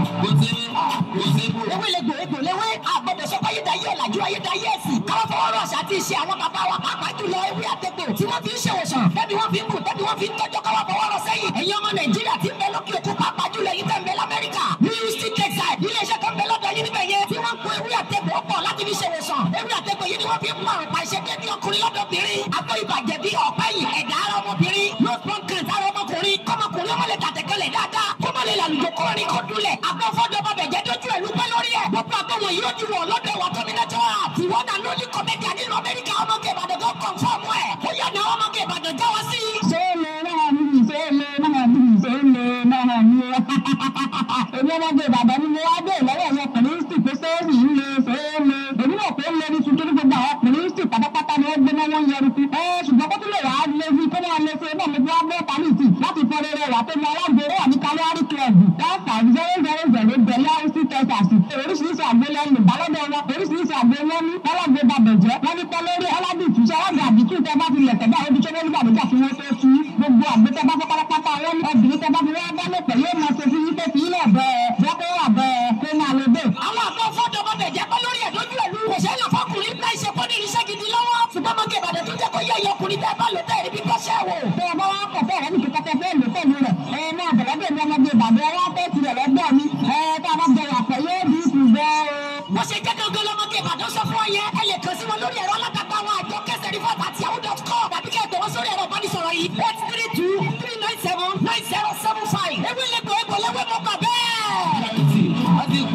ewé lè gbò egbò léwé àgbọ̀dọ̀ sọ pé ayédáyé ọ̀làjú ayédáyé ẹ̀sìn káwọ́ fọwọ́ rọ̀ àṣà àti ìṣe àwọn bàbá wa pàápàá jùlọ ewé àtẹ̀gbò tí wọ́n fi ń ṣèwòsàn tẹ́bí wọ́n fi ń kù tẹ́bí wọ́n fi ń tọ́jú káwọ́ fọwọ́ rọ̀ sẹ́yìn ẹ̀yin ọmọ nàìjíríà tí ń bẹ lókè òkun pàápàá jùlọ èyí tẹ̀ ń bẹ lamẹ́ríkà ní houston texas iléeṣẹ́ kan bẹ lọ́dọ̀ yín níbẹ̀ yẹn tí wọ́n kó ewé àtẹ̀gbò pọ̀ láti fi ṣèwòsàn ewé àtẹ̀gbò yìí ni wọ́n fi ń mọ̀ pa iṣẹ́ dédé ọkùnrin lọ́dọ̀bìnrin akọ ìbàjẹ́ bí ọ̀pá yìí ẹ̀dá ara ọmọbìnrin lọ́sọ̀n kan sára ọmọkùnrin kọ́mọkùnrin ọmọ lè tàtẹ́kẹ́lẹ̀ dáadáa kọ́mọ lè làlùjọ kọ́rin kọ́ dúlẹ̀ agbọ́fọ́dọ̀ bàbẹ̀ jẹ́ dójú ẹ̀ lúpẹ́ lórí ẹ̀ gbogbo àgbọ̀wọ̀n yìí ó ti wọ̀ lọ́dọ̀ ìwà tómìnàjọ́ àti wọ́n dà lórí kọ́mẹ́díà nínú amẹ́ríkà ọmọge ìbàdàn tó kàn fọ́ọ̀mù ẹ̀ ó yà ní ọmọge ìbàdàn jáwọ́ sí. sẹ́lẹ̀ náà ní ìsẹ́lẹ̀ náà ní ìsẹ́lẹ̀ náà ní èmi ọmọdé ìbàdàn ni mo wá dé lọ́wọ́ ẹ̀yọ ọkùnrin sì pé sẹ́ẹ̀rì ń le sẹ́ẹ̀lẹ̀ èmi náà pé ń lé ní tuntun ní gbogbo àwọn ọkùnrin sì pátápátá ni wọ́n gbé náà wọ́n yẹru kú ẹ ṣùgbọ́n kó tún lè wá lé sí kó máa lé sí ẹ náà mo fi wá bọ́ pálíìtì láti fọ rere wà pé mo alágbèrè wà ní kálíárì club one five zero zero zero bẹ̀lẹ́ ọ̀sì texas oríṣiríṣi àgbo lẹ́nu ìbálòdọ̀ wọn oríṣiríṣi àgbo wọn ní ọlọ́gbé babẹ̀jẹ́ wọn ní pẹ́lẹ́rì ọlọ́dìtú sọ́wọ́dà àbítú tẹ bá ti lẹ̀ tẹ̀ bá ojú tó wọ́n nígbàdúgbà tí wọ́n tó tú gbogbo àgbo tẹ bá fẹ́ pátápátá wọn ní obìnrin tẹ bá fi wá bá lọ́pẹ̀ yóò máa ṣe fún yín pé kí ilẹ̀ bẹ́ẹ̀ jẹ́ kó wà bẹ́ẹ̀ kó máa lo bẹ́ẹ̀. àwọn àgbọ̀fọ́dọ̀ bàbẹ̀ jẹ́ pẹ́ lórí ẹ̀ lójú ẹ̀ lú kò sẹ́yìn lọ fọkùnrin láì ṣe kó ní irinṣẹ́ gidi lọ́wọ́ ṣùgbọ́n ọmọge ìbàdàn tó jẹ́ kó yẹ ìyọkùnrin tẹ́ bá lò tẹ́ ẹ̀rí bí kọ́ṣẹ́ wò. tẹ ẹ bá wá kọ̀ fẹ́ rẹ ní kíkọ́ tẹ fẹ́ lò pẹ̀lú rẹ̀ ẹ máa bẹ̀rẹ̀ bẹ̀rẹ̀ mi ọmọdé ìbàdàn ẹ wá fẹ́ tirẹ̀ lọ́gbọ̀ mi ẹ tá a bá bẹ̀rẹ̀ àpẹ̀ yóò bí kù bẹ́ẹ̀ o. wọ́n ṣe jẹ́ gangan lọ́mọge ìbàdàn sọ fún ọ yẹn ẹ lè kàn sí wọn lórí ẹ̀rọ alátagbà àwọn àjọ kẹsẹ̀ rí fọ́ọ̀tà àti yahoo dot com tàbí kẹ́ ẹ tẹ̀wọ́ sórí ẹ̀rọ ìbánisọ̀rọ̀ yìí eight three two three nine seven nine zero seven five ewé lẹ́gbẹ̀ẹ́ egbò lẹ́wẹ́ mọ́ gbà bẹ́ẹ̀.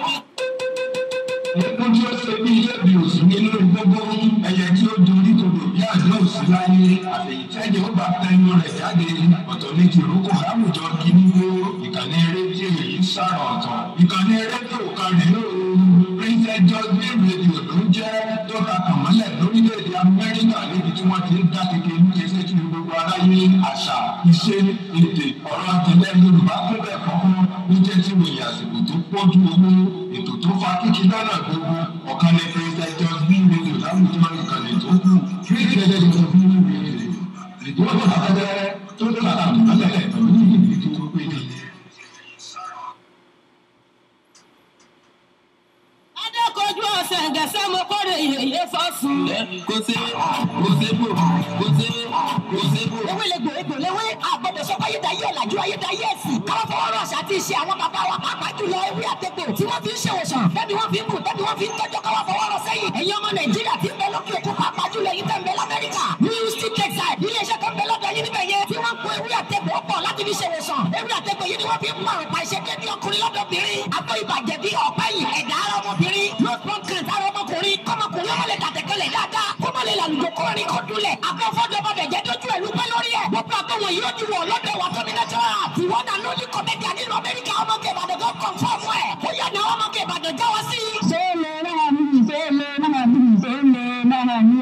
Epo tí ó ṣe bí ilé bí òsì nínú gbogbo ẹyẹ tí ó dorí kodò bí àjọ òsì láyé àfẹ̀yìntẹ́jẹ́ ó bá tẹnu rẹ̀ jáde ọ̀tọ̀ ní tìrókò láwùjọ kíní wo ìkànnì rédíò yìí sára ọ̀tọ̀ ìkànnì rédíò kan rèé o Princess Jasmine rédíò ló ń jẹ́ tó ta kàmọ́lẹ̀ lórílẹ̀‐èdè Amẹ́ríkà níbi tí wọ́n ti ń dá kékeré ní ẹsẹ̀ tí gbogbo aráyé àṣà ìṣe èdè ọ̀rọ̀ àtẹlẹ́ Yorùbá tó bẹ̀ fọ́fún ní jẹ́ tí ròyìn àsìkò tó pọ́jú owó ètò tó fa kíkí lọ́nà gbogbo ọ̀kan ní Princess Jasmine rédíò láwùjọ ìkànnì tó kù Princess Jasmine rédíò ètò ọ̀dọ́ àtẹ́tẹ́ tó ta kàmọ́lẹ̀ pẹ̀lú ìdí tó péye. adékojú ọ̀sẹ̀ gẹ̀ẹ́sẹ̀ mo kórè yèyé fọ́sùn. kò sí kò sí bò kò sí kò sí bò. ewé lè gbò egbò léwé àgbọ̀dọ̀ sọ pé ayédáyé ọ̀làjú ayédáyé ẹ̀sìn káwọ́ fọwọ́ rọ̀ àṣà àti ìṣe àwọn bàbá wa pàápàá jùlọ ewé àtẹ̀gbò tí wọ́n fi ń ṣèwòsàn tẹ́bí wọ́n fi ń kù tẹ́bí wọ́n fi ń tọ́jú káwọ́ fọwọ́ rọ̀ sẹ́yìn ẹ̀yin ọmọ nàìjíríà tí ń bẹ lókè òkun pàápàá jùlọ èyí tẹ̀ ń bẹ lamẹ́ríkà ní houston texas iléeṣẹ́ kan bẹ lọ́dọ̀ yín níbẹ̀ yẹn tí wọ́n kó ewé àtẹ̀gbò pọ̀ láti fi ṣèwòsàn ewé àtẹ̀gbò yìí ni wọ́n fi ń mọ̀ pa iṣẹ́ dédé ọkùnrin lọ́dọ̀bìnrin akọ ìbàjẹ́ bí ọ̀pá yìí ẹ̀dá ara ọmọbìnrin lọ́sọ̀n kan sára ọmọkùnrin kọ́mọkùnrin ọmọ lè tàtẹ́kẹ́lẹ̀ dáadáa kọ́mọ lè làlùjọ kọ́rin kọ́ dúlẹ̀ agbọ́fọ́dọ̀ bàbẹ̀ jẹ́ dójú ẹ̀ lúpẹ́ lórí ẹ̀ gbogbo àgbọ̀wọ̀n yìí ó ti wọ̀ lọ́dọ̀ ìwà tómìnàjọ́ àti wọ́n dà lórí kọ́mẹ́díà nínú amẹ́ríkà ọmọge ìbàdàn tó kàn fọ́ọ̀mù ẹ̀ ó yà ní ọmọge ìbàdàn jáwọ́ sí. sẹ́lẹ̀ náà ní ìsẹ́lẹ̀ náà ní ìsẹ́lẹ̀ náà ní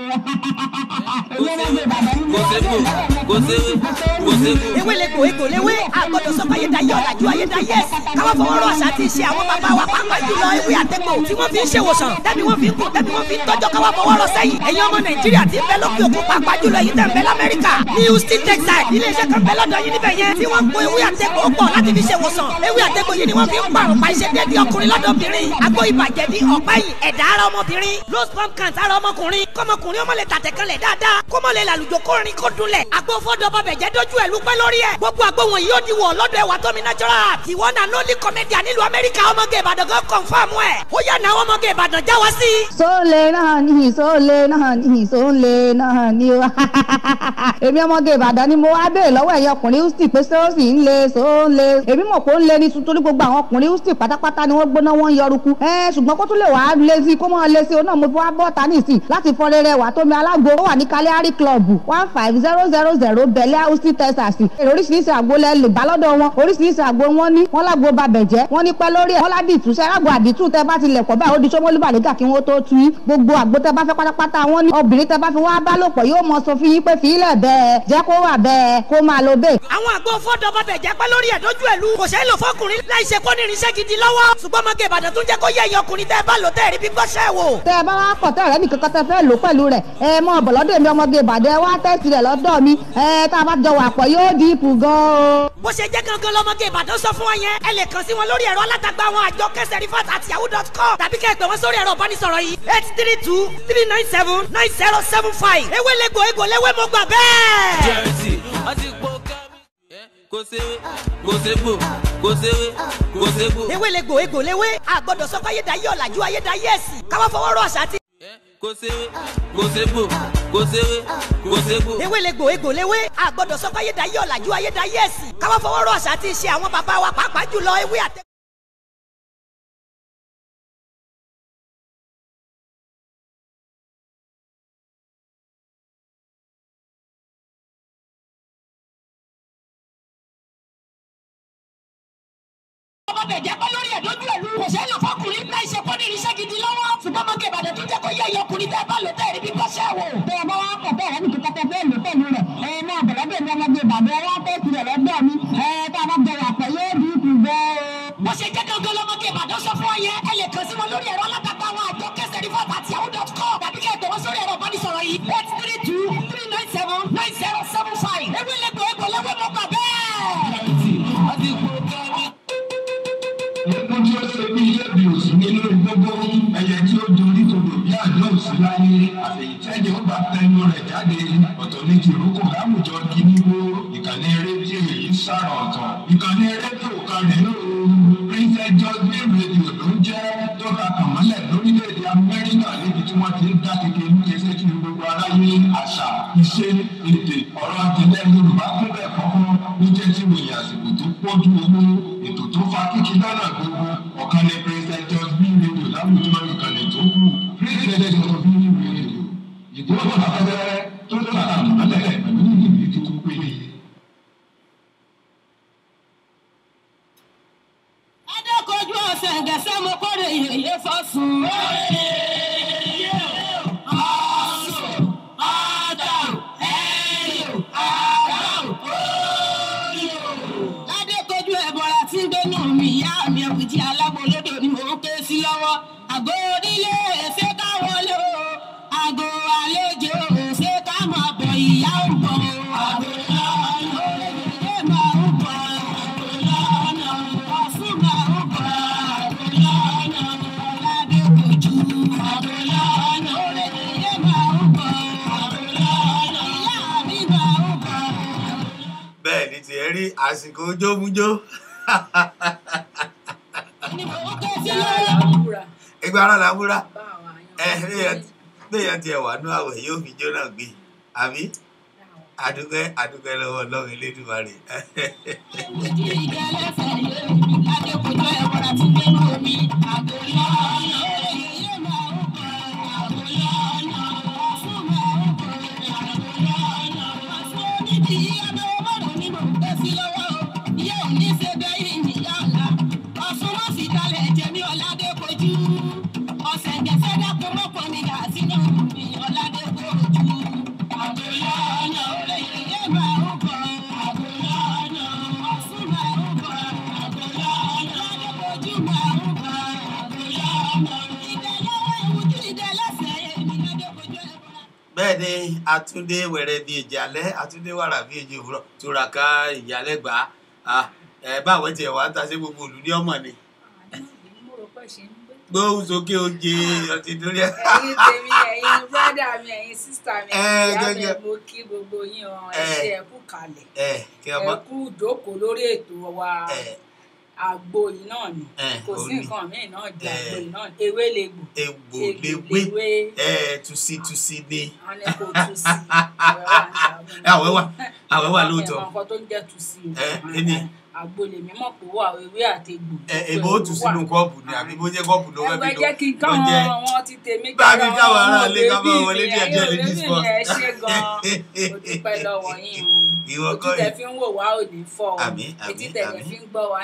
èmi ọmọdé ìbàdàn ni mo kò wá sí dé bò lọ́wọ́ kò sí kò sí bò. ewé lè gbò egbò léwé àgbọ̀dọ̀ sọ pé ayédáyé ọ̀làjú ayédáyé ẹ̀sìn káwọ́ fọwọ́ rọ̀ àṣà àti ìṣe àwọn bàbá wa pàápàá jùlọ ewé àtẹ̀gbò tí wọ́n fi ń ṣèwòsàn tẹ́bí wọ́n fi ń kù tẹ́bí wọ́n fi ń tọ́jú káwọ́ fọwọ́ rọ̀ sẹ́yìn ẹ̀yin ọmọ nàìjíríà tí ń bẹ lókè òkun pàápàá jùlọ èyí tẹ̀ ń bẹ lamẹ́ríkà ní houston texas iléeṣẹ́ kan bẹ lọ́dọ̀ yín níbẹ̀ yẹn tí wọ́n kó ewé àtẹ̀gbò pọ̀ láti fi ṣèwòsàn ewé àtẹ̀gbò yìí ni wọ́n fi ń pààrọ̀ pa iṣẹ́ dédé ọkùnrin lọ́dọ̀bìnrin àgbo ìbàjẹ́ bí ọ̀pá yìí ẹ̀dá ara ọmọbìnrin rose pump can sára ọmọkùnrin kọ́mọkùnrin ọmọ lè tàtẹ̀kẹ́lẹ̀ dáadáa kọ́mọ lè làlùjọ kórin kó dunlẹ̀ àgbo fọ́dọ̀ bàbẹ̀ jẹ́ dójú ẹ̀ lúpẹ́ lórí ẹ̀ gbogbo àgbo wọn yóò di wọ̀ lọ́dọ̀ ẹ̀wà tómi natural tiwọ́ náà lólì kọ́mẹ́díà nílùú amẹ́ríkà ọmọge ìbàdàn kan confirm ẹ̀ ó yà náà ọmọge ìbàdàn já wá sí. sólè náà ní sólè náà ní sólè náà ní o èmi ọmọge ìbàdàn ni mo wá béèrè lọ́wọ́ ẹ̀yin ọkùnrin houston pé ṣé ó sì ń le sólè èmi mọ̀ pé ó ń le ní tuntun ní gbogbo àwọn ọkùnrin houston pátápátá ni wọ́n gbóná wọ́n ń yọrùkú ẹ ṣùgbọ́n kó tún lè wàá lé sí kó mọ́ lé sí o náà mo fi wá bọ́ ta nísìn láti fọ rere wà tómi alágbo ó wà ní kaliari club one five zero zero zero bẹ̀lẹ́ houston texas èrò oríṣiríṣi àgbo lẹ́lẹ̀ ìbálòdọ̀ wọn oríṣiríṣi àgbo wọn ní wọn lágbo babẹ̀jẹ́ wọn ní pẹ́ lórí ẹ̀ wọn ládìtú sẹ́rágbó àdìtú tẹ bá ti lẹ̀ pọ̀ báyìí ó di sọ́mọ́lú bàlígà kí wọ́n tó tu yín gbogbo àgbo tẹ bá fẹ́ pátápátá wọn ní obìnrin tẹ bá fi wá bá lòpọ̀ yóò mọ sọ fún yín pé fìlẹ̀ bẹ́ẹ̀ jẹ́ kó wà bẹ́ẹ̀ kó máa lo bẹ́ẹ̀. àwọn àgbo fọ́dọ̀ bàbẹ̀ jẹ́ pẹ́ lórí ẹ̀ dójú ẹ̀ lu kò ṣeé lò fọkùnrin láì ṣe kó ní irinṣẹ́ gidi lọ́wọ́ ṣùgbọ́n ọmọge ìbàdàn tún jẹ́ kó yẹ ẹ̀yin ọkùnrin tẹ́ ẹ bá lò tẹ́ ẹ rí bí gbọ́ṣẹ́ wò. tẹ ẹ bá wá pọ̀ tẹ́ ẹ̀rẹ́ nìkan kan tẹ fẹ́ lò pẹ̀lú rẹ̀ ẹ mọ ọ̀bọ̀ lọ́dọ̀ mi ọmọge ìbàdàn ẹ wá tẹ́sì rẹ̀ lọ́dọ̀ mi ẹ tá a bá jọ wà pọ̀ yóò dínkù gan o. bó ṣe jẹ́ gangan lọ́mọge ìbàdàn sọ fún wọn yẹn ẹ lè kàn sí wọn lórí ẹ̀rọ alátagbà àwọn àjọ kẹsẹ̀ rifat àti yahoo dot com tàbí kẹ́ ẹ pè wọ́n sórí ẹ̀rọ ìbánisọ̀rọ̀ yìí eight three two three nine seven nine zero seven five ewé lẹ́gbọ̀ọ́ egbò lẹ́wẹ́ mo gbà bẹ́ẹ̀. jẹ́rìsì wọ́n ti po kẹ́mi. kò séwé kò ségbò kò séwé kò ségbò. ewé lẹ́gbọ̀ọ́ egbò lẹ́wẹ́ àgbọ̀dọ̀ sọ pé ayédáyé ọ̀làjú ayédáyé ẹ̀sìn káwá fọwọ́ rọ àṣà àti kò séwé kò ségbò kò séwé kò ségbò. ewé lẹ́gbọ̀ọ́ egbò lẹ́wẹ́ àgbọ̀dọ̀ sọ pé ayédáyé ọ̀làjú ayédáyé ẹ̀sìn káwá fọwọ́ rọ àṣà àti ìṣe àwọn bàbá wa pàápàá jùlọ ewé àtẹ. ọmọ bẹ̀ jẹ́ pé lórí ẹ̀dójú ẹ̀lú kò sẹ́yìn lọ fọkùnrin láì ṣe kọ́ ní irinṣẹ́ gidi lọ́wọ́ ṣùgbọ́n mọ́kẹ́ ìbàdàn tó jẹ́ kó yẹ ìyọkùnrin tẹ́ bá lò tẹ́ ẹ̀rí bí bọ́ṣẹ́ wò. tó o bá wá kọ̀ bẹ́ẹ̀ ẹni kíkọ́ tẹ fẹ́ lò pẹ̀lú rẹ̀ ẹ máa bẹ̀rẹ̀ bẹ́ẹ̀ ni ọmọdé ìbàdàn wá fẹ́ tirẹ̀ lọ́dọ̀ mi ẹ tá a bá jọ wà pọ̀ yóò dínkù gan o. bó ṣe jẹ́ gangan lọ́mọkẹ́ ìbàdàn sọ fún ọ yẹn ẹ lè kàn sí wọn lórí ẹ̀rọ alátagbà àwọn àjọ kẹsẹ̀ rifat àti yahoo dot com tàbí kẹ́ ẹ tẹ̀ wọ́n sórí ẹ̀rọ ìbánisọ̀rọ̀ yìí eight three two three nine seven nine zero seven five ewé lẹ́gbọ̀ọ́ egbò lẹ́wẹ́ mo gbà bẹ́ẹ̀. wọ́n ti po kẹ́mi. Egun tí ó ṣe bí ilé bí òsì nínú gbogbo ẹyẹ tí ó dorí kodò bí àjọ òsì láyé àfẹ̀yìntẹ́jẹ́ ó bá tẹnu rẹ̀ jáde ọ̀tọ̀ ní tìrókò láwùjọ kíníwó ìkànnì rédíò èyí sára ọ̀tọ̀ ìkànnì rédíò kan rèé o Princess Jasmine rédíò ló ń jẹ́ tọ́ka kàmọ́lẹ̀ lórílẹ̀‐èdè Amẹ́ríkà níbi tí wọ́n ti ń dá kékeré ní kéṣe kí gbogbo aráyé àṣà ìṣe èdè ọ̀rọ̀ àtìlẹ́ Yorùbá kún bẹ́ẹ̀ kọ́kọ́ ló jẹ́ tí wòye àsìkò tó pọ́jú owó ètò tó fa kíkí lọ́nà gbogbo ọ̀kan ní Princess Jasmine rédíò láwùjọ ìkànnì tó kù Princess Jasmine rédíò ìgbóhùn afẹ́fẹ́ tó tọ́ka kàmọ́lẹ̀ pẹ̀lú ìrírí tó péye. adékojú ọ̀sẹ̀ gẹ̀ẹ́sẹ̀ mo kọ́re yèyé fọ́sùn. adékojú ẹ̀bọ̀ra tí ń gbénú mi ìyá mi ẹ̀kùtì alábolódò ni mò ń ké sí lọ́wọ́. àgọ́ onílé ṣé ká wọlé o àgọ́ àlejò ṣé ká máa bọ̀ ìyá ń bọ̀ o. àgọ́ lọ́nà ẹ máa ń bọ̀ àgọ́ lọ́nà ọ̀sùn máa ń bọ̀ àgọ́ lọ́nà ọ̀làdékojú àgọ́ lọ́nà ẹ máa ń bọ̀ àgọ́ lọ́nà ìyá mi máa ń bọ̀. bẹ́ẹ̀ ni tiẹ̀ rí àsìkò jómújó ni mò ń ké sí lọ́wọ́. ẹgbẹ́ ara la múra ẹ béèyàn tiẹ̀ wà nú àwẹ̀ yóò fi jó náà gbé àbí àdúgbẹ́ àdúgbẹ́ lọ́wọ́ ọlọ́run elédùmarè Ọ̀sẹ̀ gẹ̀ẹ́sẹ̀ dákun mọ́kàn mi gà sínú mi ọ̀làdẹ́gbòjú. Àgọ́lọ́nà olóyè máa ń bọ̀. Àgọ́lọ́nà ọ̀sùn máa ń bọ̀. Àgọ́lọ́nà ọ̀làdẹ́gbòjú máa ń bọ̀. Àgọ́lọ́nà ìdẹ́lẹ́wọ̀ ìwújú ìdẹ́lẹ́sẹ̀ èmi ládẹ́gbòjú ẹ̀ bọ̀. bẹ́ẹ̀ ni àtúndé wẹ̀rẹ̀ bíi èjì alẹ́ àtúndé wàrà bíi èjì òwúrọ̀ túraká ìyálẹ̀ gbà á ẹ báwo tiẹ̀ wá ń ta sí gbogbo òlù ní ọmọ ni gbóhùn sókè oje ọtí dúró ẹ. ẹ̀yin tèmi ẹ̀yin brọdà mi ẹ̀yin sísítà mi Ẹ, ẹ̀yin ìyá mi gẹ́gẹ́. mo kí gbogbo yín ọ ẹ Ẹ. ṣe ẹ kú kalẹ̀ ẹ kí ọmọ ẹ kú ìdókòó lórí ètò wa ẹ àgbo yìí náà ni Ẹ, kò sí òun ni. nǹkan míì náà jẹ Ẹ. àgbo yìí náà ni. ewé legbò egbò egbò léwé léwé ẹ tusi tusi ni wọn ní kò tú sí àwẹ̀ wà ní àwọn àwẹ̀ wà àwẹ̀ wà lóòótọ́ àwọn nǹkan tó ń jẹ́ tú sí Ẹ, ẹni. àgbo lèmi mọ̀ pé wà ewé àti egbò ẹ èbó ó tù sínú kọ́ọ̀bù ni àbí bó jẹ́ kọ́ọ̀bù ló fẹ́ ẹgbẹ́ fi jẹ́ kí n ló káwọn jẹ́ wọn ti tèmi bá mi káwọn káwọn ará ọmọ ilé ká bèbí bá wọlé mi, díẹ̀ ẹ̀yin díẹ̀ lè òbí mi discuss. ẹ ṣé gan mo dúpẹ́ lọ́wọ́ yín Ìwọ ojú kọ́ tẹ yìí. fi ń wò wá ò ní fọ́ ọ Àmín, àmín, etí tẹ̀lé àmín. fi ń gbọ́ wa náà kò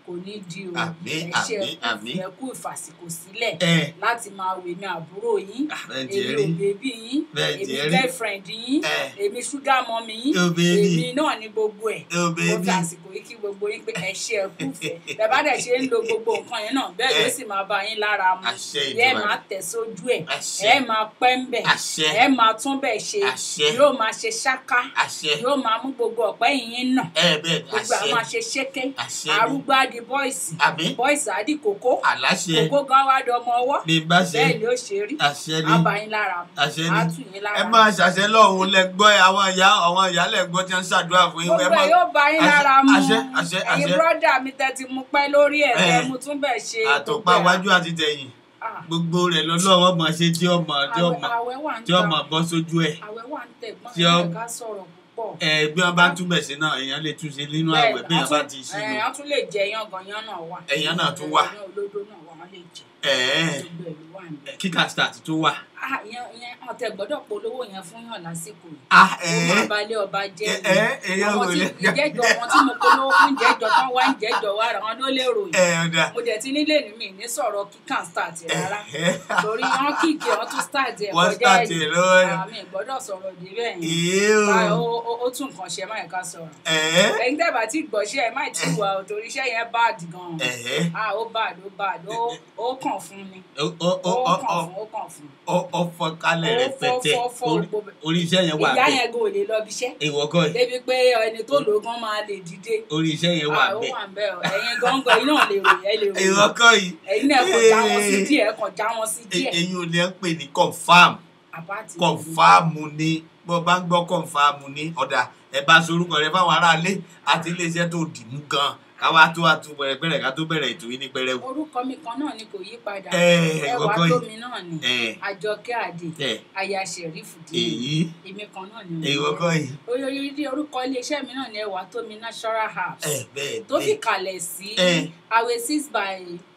kò ní di o Àmín, ẹ ṣe àmín, àmín. ẹ kú ìfàsìkò sílẹ̀ ẹ láti máa wò èmi àbúrò yín bẹ́ẹ̀ tiẹ̀ èmi rí ò bébí yín Bẹ́ẹ̀ èmi tiẹ̀ rí. girlfriend yín ẹ èmi ṣúgà mọ́mí yín Ò bébí. èmi náà ní gbogbo ẹ̀ ò mo bẹ́ẹ̀bí fi àsìkò yìí kí gbogbo yín pé ẹ ṣe ẹ kú fẹ́ bẹ́ẹ̀ bá dẹ̀ ṣe ń lo gbogbo nǹkan yẹn náà bẹ́ẹ̀ ló Ẹ. sì máa bá yín lára mu Àṣẹ ẹ Ìdùmarè. máa tẹ̀ sójú ẹ̀ Àṣẹ. ẹ máa pẹ́ ń bẹ̀ Àṣẹ. ẹ máa tún bẹ̀ ṣe Àṣẹ. yóò máa ṣe ṣáká àṣẹ yóò máa mú gbogbo ọ̀pẹ́ yìnyín náà ẹ bẹ́ẹ̀ gbogbo àwọn àṣẹ àṣe ṣéké Àṣẹ ni. arúgbó á di bọ́ìsì àbí bọ́ìsì á di kókó àláṣẹ kókó gan wá di ọmọ ọwọ́ bí n bá ṣe bẹ́ẹ̀ ni ó ṣe rí àṣẹ ni á bá yín lára mu àṣẹ á ni tù yín lára ẹ mu. máa ṣàṣẹ lọ́hùn lẹ gbọ́ ẹ àwọn ìyá àwọn ìyá lẹ gbọ́ tí wọ́n ń ṣàdúrà fún yín ẹ gbogbo máa ẹ yóò bá yín àṣẹ- lára mu àṣẹ àṣẹ ẹ̀yin àṣẹ bírọ́dà mi tẹ́ ti mú pẹ́ lórí ẹ̀ Ẹ. tẹ́ mu tún bẹ̀ ṣe àtọ̀pá iwájú àti tẹ̀yìn Ah, gbogbo rẹ̀ lọ́lọ́wọ́ mọ̀ ṣe tí ọmọ tí ọmọ àwẹ̀ àwẹ̀ wà ń tí ọmọ ta bọ́ sójú ẹ̀ àwẹ̀ wà ń tẹ̀ gbọ́n tí ọ- ẹ̀ ká sọ̀rọ̀ púpọ̀ ẹ bí wọ́n bá túbẹ̀ sí náà èèyàn lè túnṣe nínú Bẹ́ẹ̀ àwẹ̀ ni, bí wọ́n wọ́n bá tún- ti ẹ̀, sínú wọ́n tún lè jẹ yángàn yán náà wà Ẹ̀yán náà tún wà. ẹ̀yán olódó náà wà wọ́n lè jẹ ẹ̀ẹ́ gbogbo ẹ̀ ló wà níbẹ̀. kíkà start tó wà. Ah, ìyẹn ìyẹn ọ̀tẹ̀ gbọ́dọ̀ polówó yẹn fún yàn lásìkò yìí ah ó máa ẹ̀ẹ́ balẹ̀ ọba jẹ́ ẹ ẹ èèyàn àwọn wò tí lè ìjẹ́jọ́ wọn tí mo polówó fún ìjẹ́jọ́ tán wá ìjẹ́jọ́ wa rà wọn ló lè ròyìn ẹ ọ̀dà mo dẹ̀ ti nílé ní mi ní sọ̀rọ̀ kíkàn start rárá torí wọn kíkì wọn tún start ẹ̀ wọ́n kọjá start ẹ̀ lọ́wọ́ ẹ̀ àmì ìgbọ́dọ̀ sọ̀rọ̀ débẹ̀ yẹn ìyé Báyọ̀, o ó- ó- ó tún nǹkan ṣe máa ká sọ̀rọ̀ ẹ̀ẹ́ ẹ̀yin tẹ́ bá ti gbọ́ṣẹ́ ẹ̀ má ti wà ó torí iṣẹ́ yẹn bad gan ẹ̀ẹ́ ah ó bad ó bad ó ó kàn fún ni ó ó ó ó kàn ó fún ó kàn fún ó ó fọ́ kálẹ̀ Ó rẹ̀ fọ́, pẹ̀tẹ́ fọ́, fọ́, Orí- gbogbo- orí iṣẹ́ yẹn wà ìyá bẹ́ẹ̀ yẹn gan ò lè lọ bí iṣẹ́ ìwọ kọ́ ẹ̀ débi pé ẹni tó lò ó gan máa lè dìde orí iṣẹ́ yẹn wà Ah, ó bẹ́ẹ̀ wà ń bẹ̀ ọ́ ẹ̀yin gángan yìí náà lè ròyìn ẹ lè ìwọ ròyìn kọ́ yìí ẹ̀yin náà kàn já wọn sí díẹ̀ kàn já wọn sí e- díẹ̀ èyí ò ní ẹ ń pè ní confam àbáàtì kọ̀ǹfàmù ni bó bá ń gbọ́ kọ̀ǹfàmù ni ọ̀dà ẹ bá sorúkọ rẹ fáwọn aráalé àti iléeṣẹ́ tó dìmú gan káwá tó àtú pẹ̀rẹ̀pẹ̀rẹ̀ ká tó bẹ̀rẹ̀ ètò yìí ní pẹrẹwu. orúkọ mi kan náà ni kò yí padà ẹ ẹwà ìwọ́kọ́ tó yìí mi náà ni ẹ àjọkẹ́ àdè ẹ aya ṣẹ̀rífù dín èyí èmi kan náà ni ìwọ́kọ́ yìí oyoyoyi orúkọ iléeṣẹ́ mi náà ni ẹwà tó mi natural herbs ẹ bẹ́ẹ̀ tó fi bẹ́ẹ̀ kalẹ̀ sí ẹ awe six by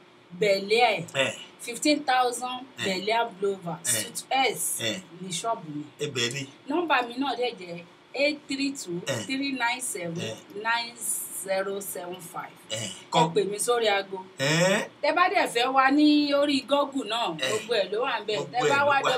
bẹ̀lẹ́ ẹ fifteen thousand Eh. bẹ̀lẹ́ blover Eh. suit s Eh. ní ṣọ́ọ̀bù mi ibẹ̀ ni nọ́mbà mi náà dẹ̀ jẹ́ eight three two Eh. three nine seven Eh. nine zero seven five ẹ ẹ kọ́ pè mí sórí aago ẹ tẹ bá dẹ̀ fẹ́ wá ní orí google náà Eh. gbogbo ẹ̀ ló wà ń bẹ̀ Gbogbo tẹ ẹ̀ bá ló wá wà.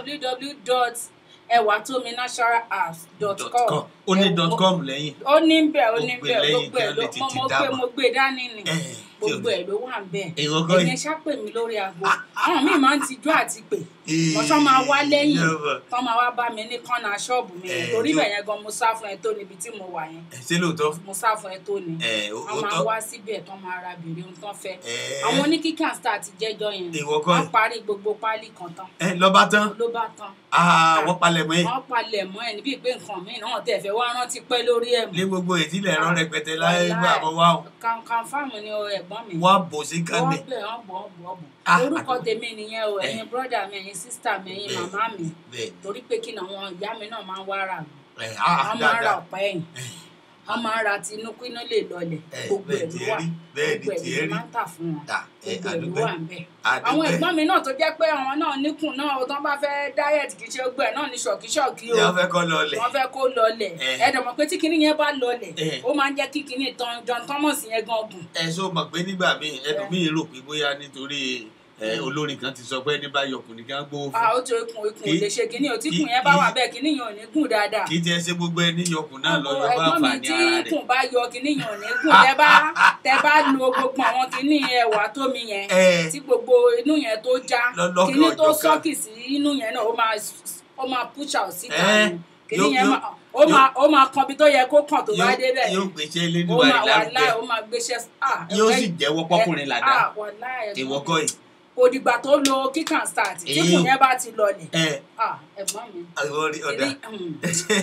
www.ewatominaturalapps.com ó ní dot com lẹ́yìn ó ní bẹ̀ ó ní Ó gbé bẹ̀ lẹ́yìn gbogbo ẹ̀ kí ló wọ́n lè mo tètè mo dá gbé mọ̀. mo gbé dání ni ẹ tí ò gbogbo ní ẹ̀ ló wà ń bẹ̀ ìwọ́kọ́ ẹ̀yin yìí ṣá pè mí lórí aago àwọn míì máa ń tijú àti pè wọ́n máa wá lẹ́yìn Ìjọba. tán máa wá bá mi ní kọ́nà ṣọ́ọ̀bù mi yẹn Eh, torí tí ó- bẹ̀ yẹn gan mo sá fún ẹ tó níbi tí mo wà yẹn ẹ ṣé lóòótọ́ mo sá fún ẹ tó ni ẹ ó wọ́n ó máa tọ́ wá síbẹ̀ tán máa ra bèrè ohun tán fẹ́ ẹ àwọn oníkíkà star ti jẹ́jọ́ yẹn Ìwọ kọ́ wọ́n ẹ̀. parí gbogbo páálí kan tán ẹ lọ́ba tán ló bá tán Ah, wọ́n palẹ̀ mọ́ ẹ wọ́n palẹ̀ mọ́ ẹ̀ níbi pé nǹkan míì náà tẹ̀ fẹ́ wá rántí pẹ́ lórí ẹ̀ lé mọ́ gbogbo ìdílé ẹ̀rọ rẹpẹtẹ láyé Wàláì. gbà bọ́ wá o Kan- kànfàmù ni o ẹ̀gbọ́n mi wọ́n bò sí wọ́n kánni bẹ̀ wọ́n bọ̀ wọ́n bọ̀ bọ̀ Ah, orúkọ àdúgbò. tèmi nìyẹn o Eh. ẹ̀yin bírọ́dà mi ẹ̀yin sísítà mi ẹ̀yin Bẹ́ẹ̀. màmá mi bẹ́ẹ̀ torí pé kí ni àwọn ìyá mi náà máa ń wá rà mí ẹ ah wọ́n máa ń ra dáadáa ọ̀pá ẹ̀yìn wọ́n máa ń ra tinú kí iná lè lọlẹ̀ ẹ gbogbo bẹ́ẹ̀ ẹ̀ ló tiẹ̀ wà rí bẹ́ẹ̀ ni gbogbo ẹ̀ tiẹ̀ ló rí máa ń tà fún wọn ta ẹ gbogbo ẹ̀ ló àdúgbò wà ń bẹ̀ àwọn àdúgbò ẹ̀gbọ́n mi náà tó jẹ́ pé àwọn náà níkùn náà o tán bá fẹ́ diet kì í ṣe gbogbo ẹ̀ náà ní ṣọ̀kíṣọ̀kí o yà fẹ́ kọ́ lọlẹ̀ wọ́n fẹ́ kó lọlẹ̀ Eh. ẹ dẹ̀ mọ̀ pé tí kinní yẹn bá lọlẹ̀ Eh. ó máa ń jẹ́ kí kinní tán John Thomas yẹn gan gùn ẹ ṣó mọ̀ pé nígbà míì ẹlòmíì rò pé bóyá nítorí ẹ olórin kan ti sọ pé ní bá yọkùnrin kan gbówó ah fún ó tó ikùn ikùn ò Kì- lè ṣe kinní o tí kì- ikùn yẹn bá kì- wà bẹ́ẹ̀ kinní yẹn ò ní gùn dáadáa kì í tiẹ̀ ṣe gbogbo ẹni yọkùn náà lọ yọ bá ẹ̀gbọ́n mi àǹfààní tí ara rẹ̀ ikùn bá yọ kinní yẹn ò ní gùn tẹ bá tẹ bá lo gbogbo àwọn kinní ẹwà tómi yẹn ẹ tí gbogbo inú yẹn tó já Lọ́lọ́kan kinní tó ọ̀jọ̀kan. sọ́kì sí inú yẹn náà ó máa ó máa push out síta Eh, ni kinní yóò- yẹn yóò- máa ó máa ó máa kan bí tó yẹ kó kàn tó bá yóò débẹ̀ yóò gbèsè ó elédùnmarè máa wà lárugẹ láì ó máa gbéṣẹ́ ah yóò ẹ- sì jẹ́wọ́ pọ́kùnrin làdá ah wà láì ìwọ kọ́ yìí kò dìgbà tó lo kíkàn start tí Èyí kùn ò- yẹn bá ti lọlẹ̀ ẹ ah ẹ̀gbọ́n mi àwọn orí ọ̀dà kinní, hmm,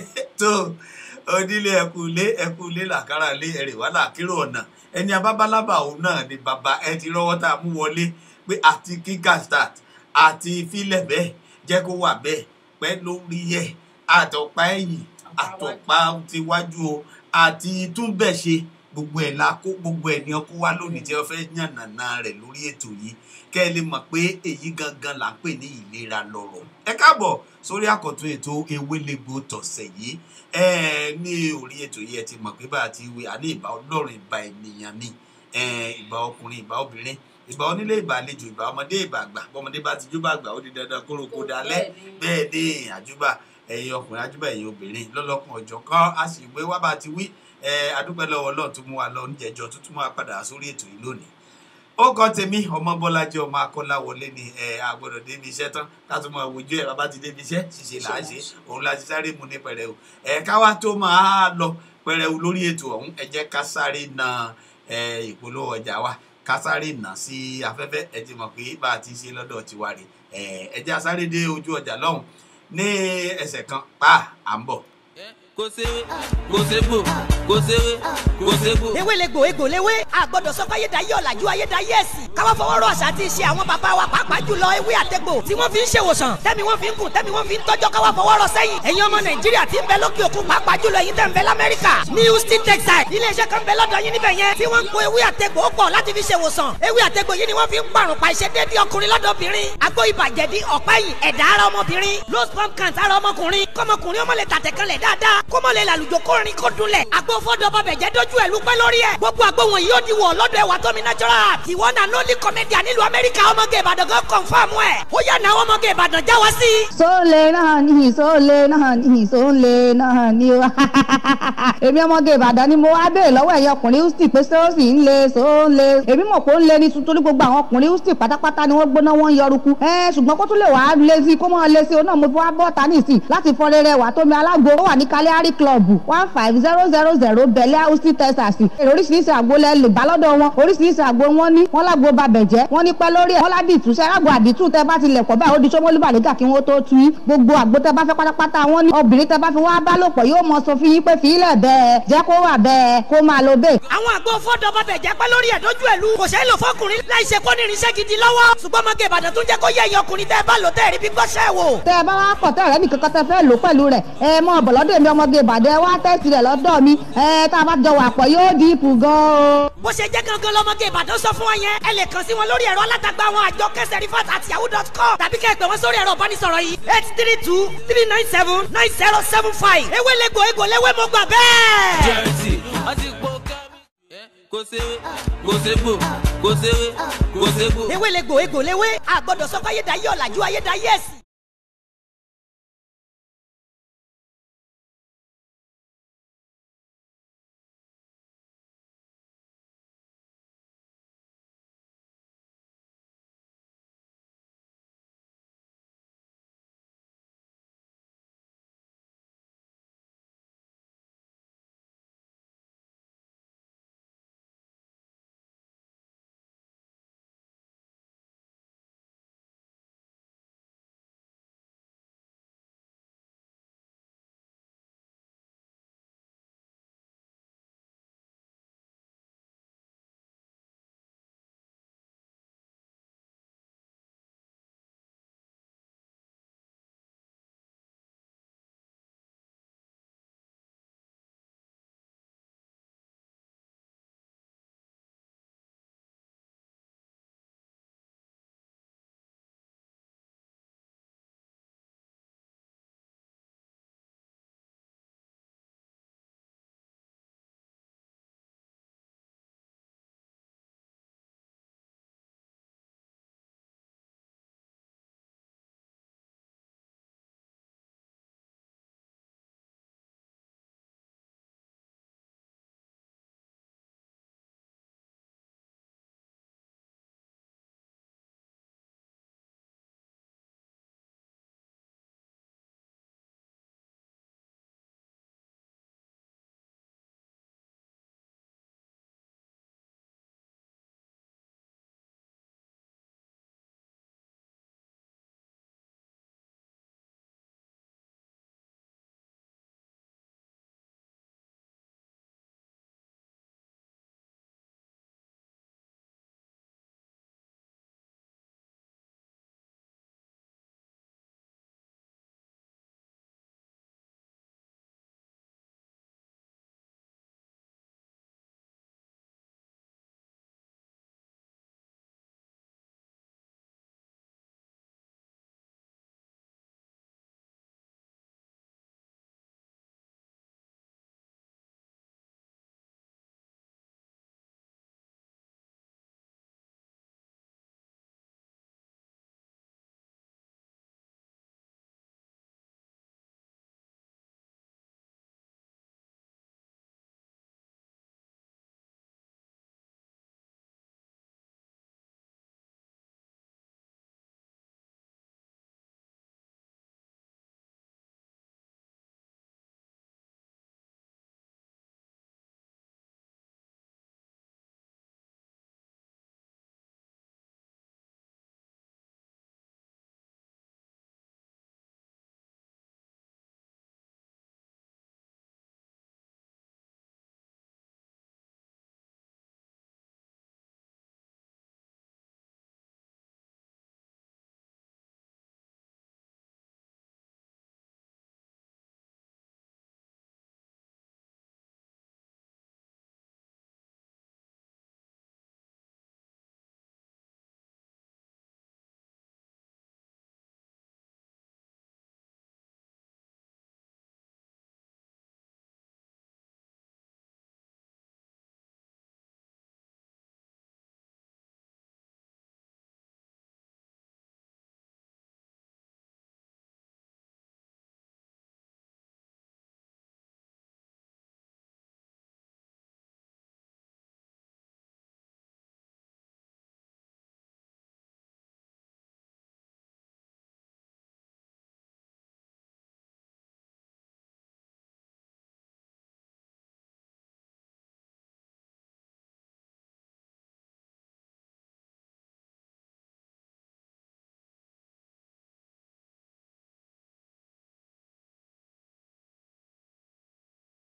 tó onílé ẹkùnlé ẹkùnlé làkàrà lé ẹrè wà láàkírò ọ̀nà ẹni abábálábà òun náà ni bàbá ẹ ti rọ́wọ́ tá a mú wọlé pé àti kíkà start àti fílẹ̀ bẹ́ẹ̀ jẹ́ kó wà bẹ́ẹ̀ pẹ́ lórí ẹ̀ àtọ̀pá ẹ̀yìn àtọ̀pá tiwájú o àti túnbẹ̀ ṣe gbogbo ẹ̀ la kó gbogbo ẹ̀ ní ọkọ wá lónìí tí wọ́n fẹ́ yànnàná rẹ̀ lórí ètò yìí kẹ́ ẹ lè mọ̀ pé èyí gangan là ń pè ní ìlera lọ́rọ̀ ẹ káàbọ̀ sórí àkọ́tún ètò ewélégbò tọ̀sẹ̀ yìí ẹ ní orí ètò yìí ẹ ti mọ̀ pé bá a ti wí àní ìbá ọlọ́run ìbá ènìyàn ni eh, ìbà ọkùnrin ìbà obìnrin ìbà onílé ìbà àlejò ìbà ọmọdé ìbà àgbà bọ́mọdé bá ti júbà àgbà ó di dandan kóró kó dalẹ̀ bẹ́ẹ̀ ni àjúbà ẹ̀yin ọkùnrin àjúbà ẹ̀yin obìnrin lọ́lọ́kùn ọjọ́ kan a sì gbé wá bá ti wí ẹ adúpẹ́ lọ́wọ́ ọlọ́run tó mú wa lọ níjẹ̀jọ́ tó tún máa padà sórí ètò yìí lónìí ó kọ́ tèmi ọmọ bọ́lájí ọmọ akọ́láwọlé ni ẹ agbọ́dọ̀ débi iṣẹ́ tán ká tún máa wojú ẹ bàbá ti débi iṣẹ́ ṣìṣe là á ṣe òun la ti sáré mu ní pẹrẹu ẹ káwá tó máa lọ pẹrẹu lórí ètò ọ̀hún ẹ jẹ́ ká sáré na ẹ ìpolówó ọjà wa ká sáré nà sí afẹ́fẹ́ ẹ ti mọ̀ pé bá a ti ṣe lọ́dọ̀ tiwa rè ẹ ẹ jẹ́ a sáré dé ojú ọjà lọ́hùn ní ẹsẹ̀ kan pa à ń bọ̀. kò séwé kò ségbò kò séwé kò ségbò. ewé le gbò egbò léwé àgbọ̀dọ̀ sọ fún ayédáyé ọ̀làjú ayédáyé ẹ̀sìn káwá fọwọ́ rọ àṣà àti ìṣe àwọn bàbá wa pàápàá jùlọ ewé àtẹ̀gbò tí wọ́n fi ń ṣèwòsàn tẹ́mi wọ́n fi ń kùn tẹ́mi wọ́n fi ń tọ́jọ́ káwá fọwọ́ rọ sẹ́yìn ẹ̀yin ọmọ nàìjíríà tí ń bẹ lókè òkun pàápàá jùlọ ẹ̀yin tẹ́ ń bẹ lamẹ́ríkà ní houston texas iléeṣẹ́ kan bẹ lọ́dọ̀ yín níbẹ̀ yẹn tí wọ́n ń po ewé àtẹ̀gbò pọ̀ láti fi ṣèwòsàn ewé àtẹ̀gbò yìí ni wọ́n fi ń pàrùn pa iṣẹ́ déédéé ọkùnrin lọ́dọ̀ obìnrin àgbo ìbàjẹ́dí ọ̀pẹ́yìn ẹ̀dá ara ọmọbìnrin low sperm count ara ọmọkùnrin kọ́mọkùnrin ọmọ lè tàtẹ̀kẹ́lẹ̀ dáadáa kọ́mọ lè làlùjọ kórin kó dunlẹ̀ àgbo fọ́dọ̀ bàbẹ̀ jẹ́ dójú ẹ̀ lúpẹ́ lórí ẹ̀ gbogbo àgbo wọn yóò di wọ̀ lọ́dọ̀ ẹ̀wà tómi natural ìwọ náà lólì kọ́mẹ́díà nílùú amẹ́ríkà ọmọge ìbàdàn gan kọ̀ǹfàmù ẹ̀ ó yà náà ọmọge ìbàdàn já wá sí. sóòlè náà ní sóòlè náà ní sóòlè náà ní o èmi ọmọge ìbàdàn ni mo wá béèrè lọ́wọ́ ẹ̀yin ọkùnrin houston pé sóòsì ń le sóòlè èmi mọ̀ pé ó ń le ní tuntun ní gbogbo àwọn ọkùnrin houston pátápátá ni wọ́n gbóná wọ́n ń yọrùkú ẹ ṣùgbọ́n kó tún lè wàá lé sí kó mọ́ lé sí o náà mo fi wá bọ́ ta nìsín láti fọ rere wà tómi alágbo ó wà ní kaliari club one five zero zero zero bẹ̀lẹ́ houston texas èrè oríṣiríṣi àgbo lẹ lè bá lọ́dọ̀ wọn oríṣiríṣi àgbo wọn ní wọn lágbo babẹ̀jẹ́ wọn ní pẹ́ lórí ẹ̀ wọn ládìtú sẹ́rágbo àdìtú tẹ bá ti lẹ̀ pọ̀ báyìí ó di sọ́mọ́lú bàlẹ́gà kí wọ́n tó tu yín gbogbo àgbo tẹ bá fẹ́ pátápátá wọn ní obìnrin tẹ bá fi wá bá lòpọ̀ yóò mọ sọ fún yín pé fìlẹ̀ bẹ́ẹ̀ jẹ́ kó wà bẹ́ẹ̀ kó máa lo bẹ́ẹ̀. àwọn àgbo fọ́dọ̀ bàbẹ̀ jẹ́ pẹ́ lórí ẹ̀ dójú ẹ̀ lu kò ṣeé lò fọkùnrin láì ṣe kó ní irinṣẹ́ gidi lọ́wọ́ ṣùgbọ́n ọmọge ìbàdàn tún jẹ́ kó yẹ ẹ̀yin ọkùnrin tẹ́ ẹ bá lò tẹ́ ẹ rí bí gbọ́ṣẹ́ wò. tẹ ẹ bá wá pọ̀ tẹ́ ọ̀rẹ́ nìkan kan tẹ fẹ́ lò pẹ̀lú rẹ̀ ẹ mọ ọ̀bọ̀lọ́dọ̀ èmi ọmọge ìbàdàn ẹ wá tẹ́sí rẹ̀ lọ́dọ̀ mi ẹ tá a bá jọ wà pọ̀ yóò di ipò gan-an. bó ṣe jẹ́ gangan lọ́mọge ìbàdàn sọ fún wọn yẹn ẹ lè kàn sí wọn lórí ẹ̀rọ alátagbà àwọn àjọ kẹsẹ̀ rifat àti yahoo dot com tàbí kẹ́ ẹ pè wọ́n sórí ẹ̀rọ ìbánisọ̀rọ̀ yìí eight three two three nine seven nine zero seven five ewé lẹ́gbò egbò léwé mo gbà bẹ́ẹ̀. jẹ́rìtì wọ́n ti po kẹ́mi. kò séwé kò ségbò kò séwé kò ségbò. ewé lẹ́gbò egbò léwé àgbọ̀dọ̀ sọ fún ayédáyé ọ̀làjú ayédáyé ẹ̀sìn.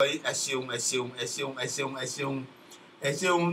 ẹ ṣeun ẹ ṣeun ẹ ṣeun ẹ ṣeun ẹ ṣeun ẹ ṣeun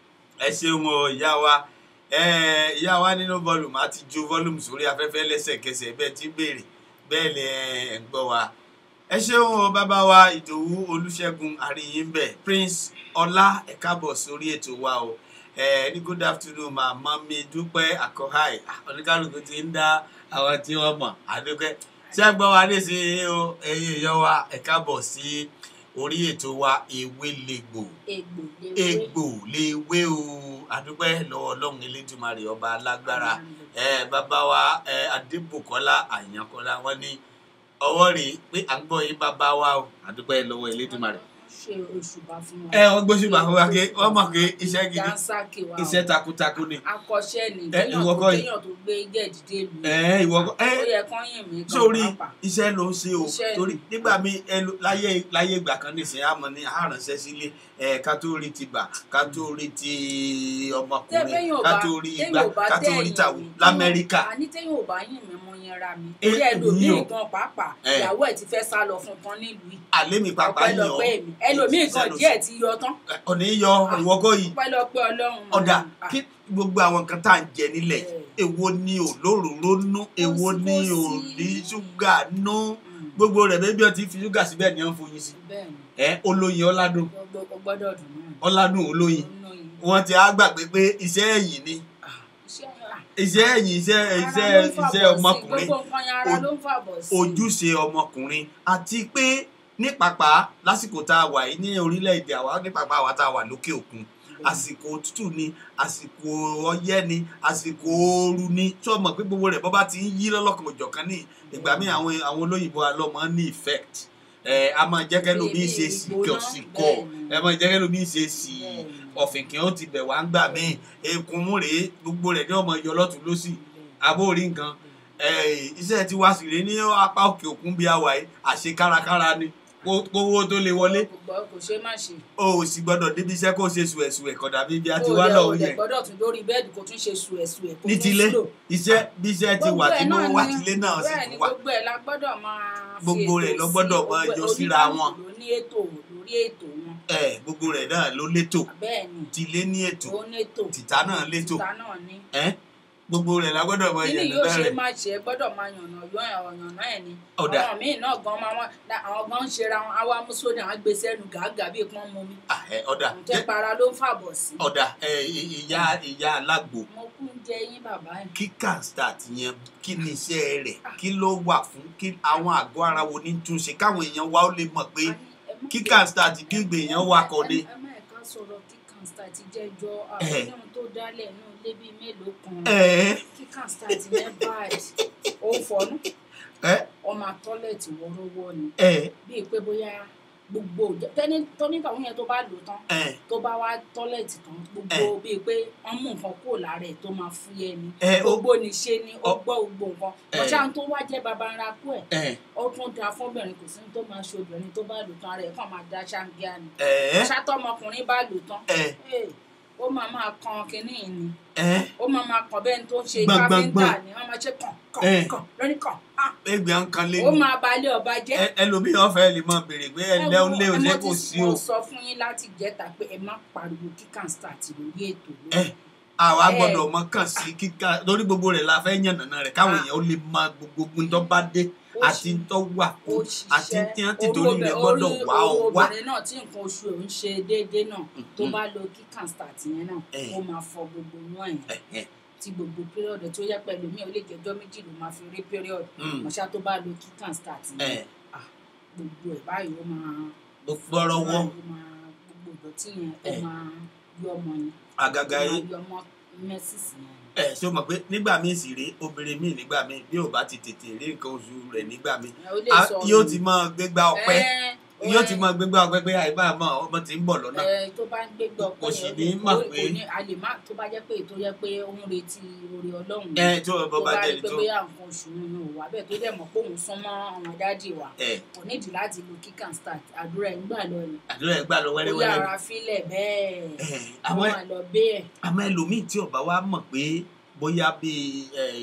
ẹ ṣeun o ìyá wa ẹ ìyá wa nínú volume a ti ju volume sórí afẹ́fẹ́ lẹ́sẹ̀kẹsẹ̀ bẹ́ẹ̀ ti béèrè bẹ́ẹ̀ lẹ ẹ ń gbọ́ wa ẹ ṣeun o bàbá wa ìdòwú olùṣègùn àríyìnbẹ prince ọlá ẹ káàbọ̀ sórí ètò wa o ẹ ní good afternoon màmá mi dúpẹ́ àkọ́háì oníkálukú ti ń dá àwọn tí wọ́n mọ̀ àdúpẹ́ ṣé ẹ gbọ́ wa nísìnyí o ẹ̀yin èèyàn wa ẹ káàbọ̀ sí orí ètò wa ewé lègbò egbò lewé egbò léwé o àdúpẹ́ lọ́wọ́ ọlọ́run elédùnmarè ọba alágbára ẹ bàbá wa ẹ adébùkọ́lá àyànkọ́lá wọn ní ọwọ́ rèé pé à ń gbọ́ yín bàbá wa o àdúpẹ́ lọ́wọ́ elédùnmarè ṣe òṣùbà fún wọn. ẹ wọ́n gbóṣùbà fún wa pé wọ́n mọ̀ pé iṣẹ́ gidi dansaki wa iṣẹ́ takuntakun ni akọ́ṣẹ́ ni Ẹ, kéèyàn ìwọ tó kọ́ yìí. kéèyàn tó gbé gẹ̀dídé lu ẹ ìwọ kọ́ ẹ ó yẹ kán yìn mí gan sórí pàápàá. iṣẹ́ ló ń ṣe o Iṣẹ́ ni. torí nígbà míì ẹlò- láyé láyé ìgbà kan nìsín àmọ́ ní àránṣẹ́ sílé ẹ ká tó rí ti bà ká tó rí ti ọmọkùnrin téèyàn ò ká bá tó rí téèyàn ìgbà ò bá ká tó rí tẹ̀yìn tàwù mi, lamẹ́ríkà àní téèyàn ò bá yìn mí mo yẹn ra mi Ẹ, orí ẹlòmíì èmi o. gan pàápàá Ẹ. ìyàwó ẹ̀ ti fẹ́ sá lọ fún tán nílùú yìí àlẹ́ mi pàpà yàn ọ́ ọpẹ́lọpẹ́ mi ẹlòmíì gan Iṣẹ́ ló díẹ̀ ṣe. ti yọ tán ọ̀nà yọ ìwọ́kọ́ yìí ọpẹ́lọpẹ́ ọlọ́run ọ̀dà Ah, kí gbogbo àwọn nǹkan tá à ń jẹ nílẹ̀ Ẹ. èwo ni òlóròró nú èwo sí, ni kò ò sí. ní ṣúgà nú mm, gbogbo rẹ̀ bẹ́ẹ̀ bí wọ́n ti fi ṣúgà síbẹ̀ ni wọ́n foyín sí bẹ́ẹ̀ ni ẹ olóyin ọládùn gbogbo ó gbọ́dọ̀ dùn náà ọládùn olóyin Nínú yìí. wọ́n ti á gbàgbé pé iṣẹ́ ẹ̀yìn ni Ah, iṣẹ́ ah, iṣẹ́ ẹ̀yìn iṣẹ́ ara iṣẹ́ ló ń fàbọ̀ iṣẹ́ sí, ọmọkùnrin gbogbo nǹkan yẹn ara o- ló ń fàbọ̀ sí ojúṣe ọmọkùnrin àti pé ní pàpà lásìkò tá a wà yìí ní orílẹ̀-èdè àwa ní pàpà àwa tá a wà lókè òkun àsìkò òtútù ni àsìkò ọyẹ́ ni àsìkò ooru ni tí wọ́n mọ̀ pé gbogbo rẹ̀ bọ́ bá ti ń yí lọ́lọ́kan òjọ̀kan ní ìgbà míì àwọn àwọn olóyìnbó alọ́mọ ní effect ẹ a máa jẹ́ kẹ́lò bí ṣe sì kọ̀ sí kọ̀ ẹ máa jẹ́ kẹ́lò bí ṣe sì ọ̀fìnkìn ó ti bẹ̀ wá ń gbà míì ekun mú rèé gbogbo rẹ̀ ní ọmọ yọ lọ́tún lọ́sì abóorí nǹkan eh, iṣẹ́ tí wá sí rèé ní apá òkè òkun bí a wà yìí àṣe kárakára ni kó- kówó tó lè wọlé kò gbọ́- kò ṣe má ṣe o ò sì gbọ́dọ̀ débi iṣẹ́ kó ṣe sùẹ̀sùẹ̀ kọ̀dà bí bí a ti Ó wá dẹ̀- lọ ó òun dẹ̀ yẹn gbọ́dọ̀ tún lórí bẹ́ẹ̀dì kó tún ṣe sùẹ̀sùẹ̀ kó ní tún tilé slow. iṣẹ́ bí iṣẹ́ ti wà Gbogbo ẹ̀ tí mo náà wà ni- tilé náà sì bẹ́ẹ̀ tún ni wà gbogbo ẹ̀ la gbọ́dọ̀ máa fi Gbogbo rẹ̀ ètò ló sí, gbọ́dọ̀ gbogbo máa ẹ̀- yọ síra wọn. oníkálukú ló ní ètò lórí ètò wọn ẹ gbogbo rẹ̀ náà ló létò bẹ́ẹ̀ ni tilé ní ètò ó ní ètò tìta náà létò tìta náà ní ẹ gbogbo rẹ̀ la gbọ́dọ̀ mọ kí ni ìyẹn yóò ṣe rẹ̀ máa ṣe gbọ́dọ̀ máa yànnà yọ ọ̀yànnà ẹ̀ ni Ọ̀dà. àwọn míì náà gan máa wọ́n àwọn gan ń ṣera wọn àwa mú sódà wọn gbé sẹ́nu gàgà bíi pọ́n mu mi Ah, ẹ, ọ̀dà ǹjẹ́ para ló ń fàbọ̀ sí. ọ̀dà ẹ, ìyá ìyá alágbo mo kú ń jẹ yín bàbá ẹ̀. kíkà start yẹn kí ni iṣẹ́ rẹ̀ kí ló wà fún kí àwọn àgọ́ ara wo ní túnṣe káwọn èèyàn wa ó lè mọ̀ pé kíkà start gbígbé èèyàn wà kọ́ ni. ẹ má ẹ̀ka sọ̀rọ̀ kíkàn start jẹ́jọ́ Eh. àwọn ohun tó dálẹ̀ nù lé bíi mélòó kan ẹ kíkàn start yẹn báyìí ó ń fọnú ẹ ọmọ tọ́lẹ̀tì wọ́ọ́rọ́wọ́ ni ẹ bíi pé bóyá gbogbo tẹ́ni tóníkàwọn yẹn tó bá lò tán ẹ tó bá wá tọ́lẹ̀tì tán gbogbo bíi pé wọ́n mú nǹkan kúrò lára ẹ̀ tó máa fúyẹ́ ni ẹ ó gbogbo ní ṣe ni ó Ọ- gbọ́ gbogbo nǹkan Eh. ọ̀ṣà tó wá jẹ́ baba ńlá kú ẹ̀ ẹ ó tún da fọ́bìnrin kò sí ní tó máa ṣe obìnrin tó bá lò tán ara ẹ̀ kàn máa da ṣáńgíá ni ẹ ọ̀ṣà tọmọkùnrin bá lò tán ẹ eh, ó máa máa kan kínní yìí ni ẹ ó máa máa kàn bẹ́ẹ̀ ni tó ń ṣe Gbọ̀n, gbọ̀n, káfíńtà gbọ̀n. ni wọ́n máa ṣe kàn Eh. kàn kàn lórí kàn ah, ẹgbẹ́ ń kan lé ó ní máa balẹ̀ ọba jẹ́ ẹ- ẹlòmíràn fẹ́ lè máa béèrè pé ẹ lẹ́ ó lé o ṣé kò sí o mo sọ fún yín láti jẹ́ta pé ẹ má pariwo kíkàn start lórí ètò ẹ lórí àwa Eh. gbọ́dọ̀ mọ kàn sí kíkà lórí gbogbo rẹ̀ la fẹ́ yànnàná rẹ̀ káwọn Ah. èèyàn ó lè mọ gbogbo tó bá dé Ó àti ṣì- tó wà ó kú àti ṣiṣẹ́ tí wọ́n ti Orú torí obì- rẹ̀ gbọ́dọ̀ orí- wá ọ orú wá obìnrin náà tí nǹkan oṣù ẹ̀ ń ṣe déédéé náà tó Mhm. bá lo kíkàn start yẹn náà Eh. ó máa fọ gbogbo inú ẹ̀ Ẹ, ẹ, tí gbogbo period tó yẹ pẹ̀lú mi ò lè jẹ́jọ́ méjì ló máa fi rí period mm, mọ̀ṣá tó bá lo kíkàn start yẹn ẹ, gbogbo ẹ̀ báyìí ó máa gbọ́rọ́wọ́ ó máa gbogbo ìdọ̀tí yẹn ó Eh. máa yọ ọmọ yẹn àgàgà ó yìí máa yọ ọmọ mẹ́sìsì yẹn ẹ ṣé o mọ̀ pé nígbà míì sì rèé obìnrin míì nígbà míì bí ò bá ti tètè rí nǹkan oṣù rẹ̀ nígbà míì ó lè a- sọ yóò ti máa gbégbá ọpẹ́ Eh, yóò eh, ti máa gbégbá ọpẹ́ pé àìbá àmọ́ ọmọ ti ń bọ̀ lọ́nà ẹ tó bá ń gbégbé ọpẹ́ Kò sì yẹn, ní ó- mọ̀ ó- pé- kò ní a lè má tó bá jẹ́ pé tó yẹ pé ó ń retí oore Ọlọ́run ẹ tó o tó bá bá jẹ́ rí ni pé tó bóyá nǹkan oṣù nínú wà bẹ́ẹ̀ tó dẹ̀ mọ̀ pé òun sún mọ́ àwọn dádì wa ẹ kò nídìí láti lo kíkàn start àdúrà ẹ̀ ń gbà lọ ni àdúrà ẹ gbà lọ ó wẹ́rẹ́wẹ́rẹ́ yára fílẹ̀ bẹ́ẹ̀ ẹ àwọn àwọn àlọ́ bẹ́ẹ̀ àmọ́ ẹlòmíì tí ọba wa mọ̀ pé bóyá bíi ẹ,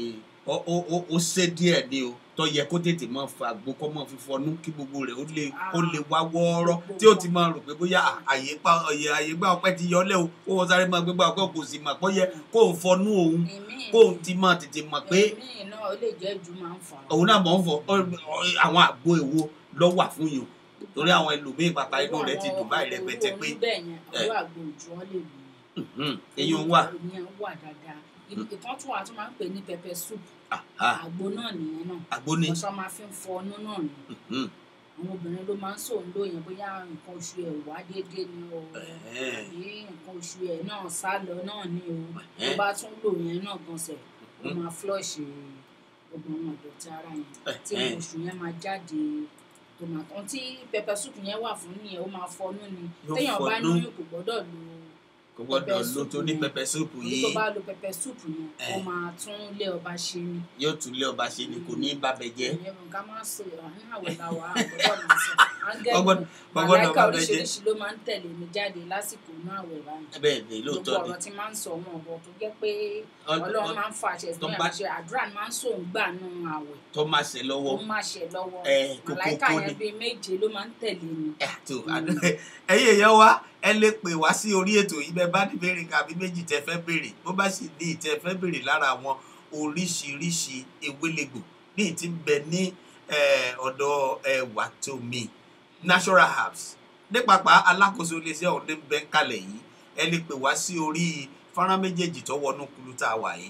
ó ó ó ó ṣe díẹ̀ ni o tó yẹ kó tètè máa fa àgbo kó máa fi fọnú kí gbogbo rẹ̀ ó lè ó lè wá wọ́ọ́rọ́ tí ó ti máa rò pé bóyá àyè pa ọ̀yẹ̀ àyè gbà ọpẹ́ ti yọ lẹ́ o ó wọ́n sáré máa gbégbá ọpẹ́ kò sì mà pọ́ yẹ kó o fọnú òun èmi kó o ti máa tètè mọ̀ pé èmi náà ó lè jẹ́ ju máa ń fà á. òun náà mọ̀ ń fọ ọ- ọ- àwọn àgbo èwo lọ́ wà fún yìí o torí àwọn ẹlòmíín pàpà inú rẹ̀ ti dùn báyìí rẹpẹtẹ pé bẹ́ẹ̀ yẹn àwọn àgbo òjò wọn lè lò mhm, eyín wà ìyẹn wà dáadáa ìkan tún wà tó máa ń pè ní pepper soup aha, àgbo náà nìyẹn náà àgbo ni ọ̀sán máa fi ń fọ ọnú náà ni mhm, àwọn obìnrin ló máa ń sòun lóyìn bóyá nǹkan oṣù ẹ̀ wá déédéé ni o ẹ̀hẹ́n, àbí nǹkan oṣù ẹ̀ náà sá lọ náà ni o tó ẹ̀hẹ́n, bá tún lò yẹn náà gan sẹ̀ ó Mhm. máa flush gbogbo àwọn ìdọ̀tí ara yẹn tí ẹ̀hẹ́n. nǹkan oṣù yẹn máa jáde tó máa tán tí pepper soup yẹn wà fún nìyẹn ó máa fọnú ni Yóò téèyàn bá fọnú. lóyún kò gbọ́dọ̀ lo kò gbọ́dọ̀ pepper lo soup tó ní yẹn. pẹpẹ súùpù torí yìí tó bá lo pepper soup yẹn ó Eh. máa tún lé ọba ṣe ni yóò tún lé ọba ṣe ni kò ní bàbẹ jẹ ìyẹn nǹkan máa ń sọ ní àwẹ̀ làwà àgbọ̀dọ̀ máa sọ áńgẹ́lì Ọgbọ́n- ọgbọ́dọ̀ màláìka bàbẹ jẹ oríṣiríṣi ló máa ń tẹ̀lé mi jáde lásìkò inú àwẹ̀ báyìí bẹ́ẹ̀ ni gbogbo lóòótọ́ ni ọ̀rọ̀ tí máa ń sọ wọn ọ̀rọ̀ tó jẹ́ pé Ọ- ọlọ́run ọ- máa ń fa àṣẹ sí tó ẹ̀ bá- ṣe àdúrà ni máa ń sòun gbà nù àwẹ̀ tó máa ṣe lọ́wọ́ ó máa ṣe lọ́wọ́ Eh, kókó màláìka kó yẹn ni. bíi méje ló máa ń tẹ̀lé mi ẹ tó ẹ̀yin èèyàn wa ẹ lè pè wá sí orí ètò yìí bẹ́ẹ̀ bá ní béèrè kàbí méjì tẹ́ fẹ́ béèrè bó bá sì ní ìtẹ́ fẹ́ béèrè lára àwọn oríṣiríṣi ewélegbò ní ìtí ń bẹ ní eh, ọ̀dọ̀ ẹwà tó mi natural herbs ní pàpà alákòóso iléeṣẹ́ ọ̀hún ní bẹ́ẹ̀ ń kalẹ̀ yìí ẹ lè pè wá sí orí fọ́nrán méjèèjì tó wọnú kulu tá a wà yìí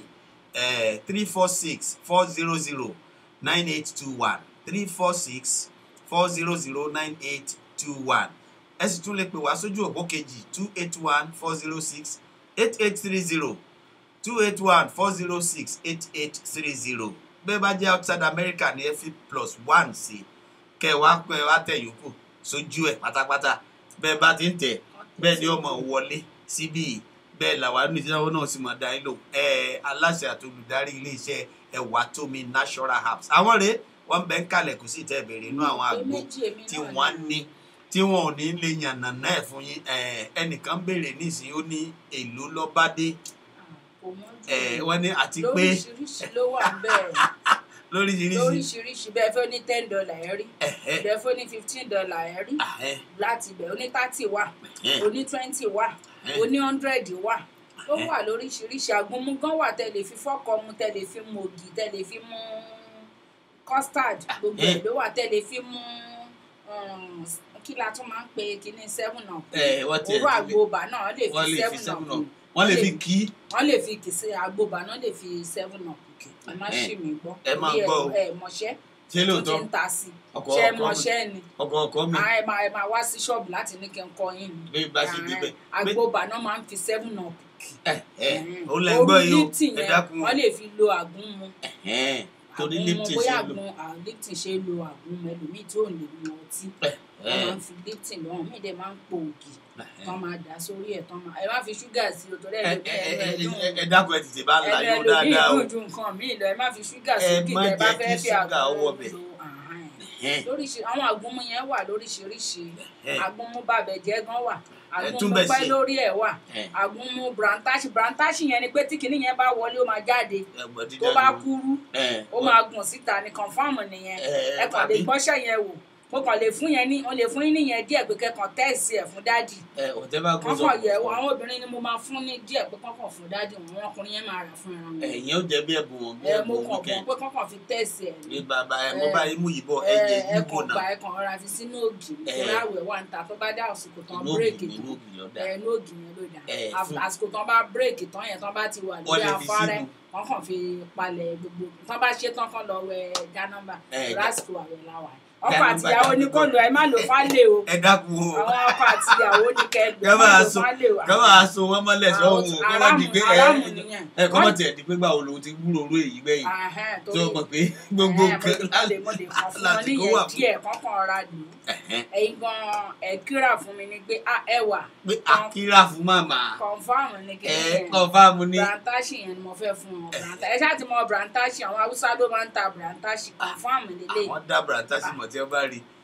three four six four zero zero nine eight two one three four six four zero zero nine eight two one ẹ sì tún lè pè wá sójú òpó kejì two eight one four zero six eight eight three zero two eight one four zero six eight eight three zero bẹ́ẹ̀ bá jẹ́ outside America ní ẹ fi plus one sí kẹ́ ẹ wá pẹ́ ẹ wá tẹ̀ yòókù sójú ẹ̀ pátápátá bẹ́ẹ̀ bá ti ń tẹ̀ bẹ́ẹ̀ ni ọmọ wọlé síbí yìí bẹ́ẹ̀ làwa ní ìdíjáwó náà sì máa dá yín lò ẹ aláṣẹ àti olùdarí iléeṣẹ́ ẹwà tómi natural herbs àwọn rèé wọ́n bẹ ń kalẹ̀ kò sí tẹ́ bèrè inú àwọn Pé àgbo méjì èmi tí náà wọ́n ní tí wọn ò ní lè yànnà náà fún yín ẹ, ẹnìkan béèrè nísìnyí ó ní èlò lọ́bádé kò mọ́ ẹ, jù wọ́n ní àti pé lóríṣiríṣi ló wà bẹ́ẹ̀ lóríṣiríṣi lóríṣiríṣi bẹ́ẹ̀ fẹ́ ní ten dollar ẹ̀ rí ẹ̀hẹ́, bẹ́ẹ̀ fẹ́ ní fifteen dollar ẹ̀ rí àhẹ́, láti bẹ̀ oní thirty wà ẹ̀hẹ́, oní twenty wà ẹ̀hẹ́. oní hundred wà ó wà lóríṣiríṣi àgúnmu gan wà tẹ́ lè fi fọ́kọ mu tẹ́ lè fi mu ògì tẹ́ lè fi mu custard gbogbo ẹ̀ ló wà tẹ́ lè fi mu um, kí la tún máa ń pe kíní seven up ẹ, wọ́n tiẹ̀ òwúrọ̀ ti lè- àgbòbà náà wọ́n lè wọ́n fi lè fi seven seven up up mu wọ́n lè Wọ́n fi lè- kí wọ́n lè fi kìsì àgbòbà náà lè fi seven up kì ẹ má Ẹ̀hẹ́n. ṣì mí gbọ́ Ẹ máa Torí gbọ́ o. ẹ mọ̀ṣẹ́ ṣé tó lóòótọ́ ti ń ta sí ọkọ̀ ṣe ọkọ̀ mi mọ̀ṣẹ́ ni ọkọ̀ ọkọ̀ mi Ah, ẹ máa ẹ máa wá sí ṣọ́ọ̀bù láti ní kí n kọ yín ni bí bá ṣe débẹ̀ àgbòbà náà máa ń fi seven up kì ẹ ẹ ó lẹ gbọ́ yìí o lipton ẹ yẹn dákun wọ́n lè fi lo àgún mu ẹ̀hẹ́n, torí àgún mu lipton bóyá ṣe lò àgún ah, lipton ṣe lo àgún mu ẹlòmíì tí ò lè mu ọtí wọ́n ẹ̀hẹ́n, máa ń fi lipton lọ́wọ́ míì dẹ̀ máa ń po ògì ẹ̀hẹ́n. tán máa dà sórí ẹ̀ tán máa ẹ má fi ṣúgà sí o torí ẹ ẹ ẹ ẹ ẹ ẹ dákun ẹ tètè bá ń la ẹnu yóò ẹlòmíì dáadáa o dùn ju nǹkan míì lọ ẹ má fi ṣúgà Ẹ sí kí má tẹ bá jẹ́ fẹ́ kí fi ṣúgà àgún wọ bẹ̀. lo àhán ẹ̀ Ẹ̀hẹ́n, lóríṣi àwọn àgúnmu yẹn wà lóríṣiríṣi ẹ̀hẹ́n, àgúnmu bàbẹ̀jẹ́ gan wà àgúnmu túnbẹ̀ pẹ́ sí. lórí ẹ̀ wà ẹ̀hẹ́n. àgúnmu brantashi brantashi yẹn ni pé tí kinní yẹn bá wọlé ó máa jáde ẹ gbọ́ dídá tó bá ló- kúrú ẹ, ó máa gùn síta ní kọ̀nfàmù nìyẹn ẹ, ẹ kàn lè àbí? gbọ́ṣẹ́ yẹn wò mo kàn lè fún yẹn ní mo lè fún yín níyẹn díẹ̀ pé kẹ́kàn tẹ́ẹ̀sì ẹ̀ fún dádì ẹ ọ̀tẹ́ bá kó sọ kọ́kàn yẹ̀ wò àwọn obìnrin ni mo máa fún ní díẹ̀ pé kọ́kàn fún dádì wọn àwọn ọkùnrin yẹn máa rà fún ẹran wọn ẹ̀yìn ó jẹ́ bí ẹ̀bùn wọn bí ẹ mo ẹ̀bùn kàn wíkẹ́ǹd bọ̀ pé kọ́kàn fi tẹ́ẹ̀sì ẹ̀ ní bí bàbá ẹ mo ẹ, bá yín mú yìí bọ̀ ẹ ẹ jẹ́ ẹ yíbo kàn gbà náà ẹ kàn rọra fi sínú ògì Ẹ. nítorí àwẹ̀ wà ń ta tó bá dá àsìkò tán inú ògì bírèkì inú tán ògì lọ́dà ẹ inú ògì yẹn ló dà Ẹ, Àf- fún- àsìkò tán bá bírèkì tán yẹn tán bá ti wà Wọ́n lórí lè fi afárẹ́ sínú. wọ́n kàn fi palẹ̀ gbogbo tán bá ṣe tán kán lọ wẹ gánàmbà Ẹ, lásìkò àwẹ̀ làwà ọkọ Gánàmbà àtìyàwó ní kò dàbí lò ẹ má lò fálè o ẹ dákun o àwọn ọkọ àtìyàwó ní kẹ lò Ká má máa lò so- fálè o ká máa so wọn mọ́lẹ̀ sọ́hún o kọ́ má di pé ẹ aráàmù nìyẹn ẹ kọ́ mọ̀ tiẹ̀ di pé gbà wo lòun ti wúlò orú èyí gbẹ̀yìn Ahẹ́n, tó torí- mọ̀ pé gbogbo Ẹ, nǹkan mo lè mo lè kàn fún wọn láti kó wà níyẹn fún díẹ̀ kọ́kàn ra lò ó Ẹ̀hẹ́n, ẹ̀yin gan ẹ kíra fún mi ni pé ah ẹ wà pé akíra fún màmá kọ̀ǹfàmù ni kí ẹ kọ́ fáàmù ní brantashi yẹn ni mo fẹ́ fún wọn brantashi ẹ ṣáà ti mọ brantashi àwọn haúsá ló máa ń ta brantashi kọ̀ǹfàmù lélẹ̀ àwọn dábàrà tásìmọ̀ tí wọ́n bá rí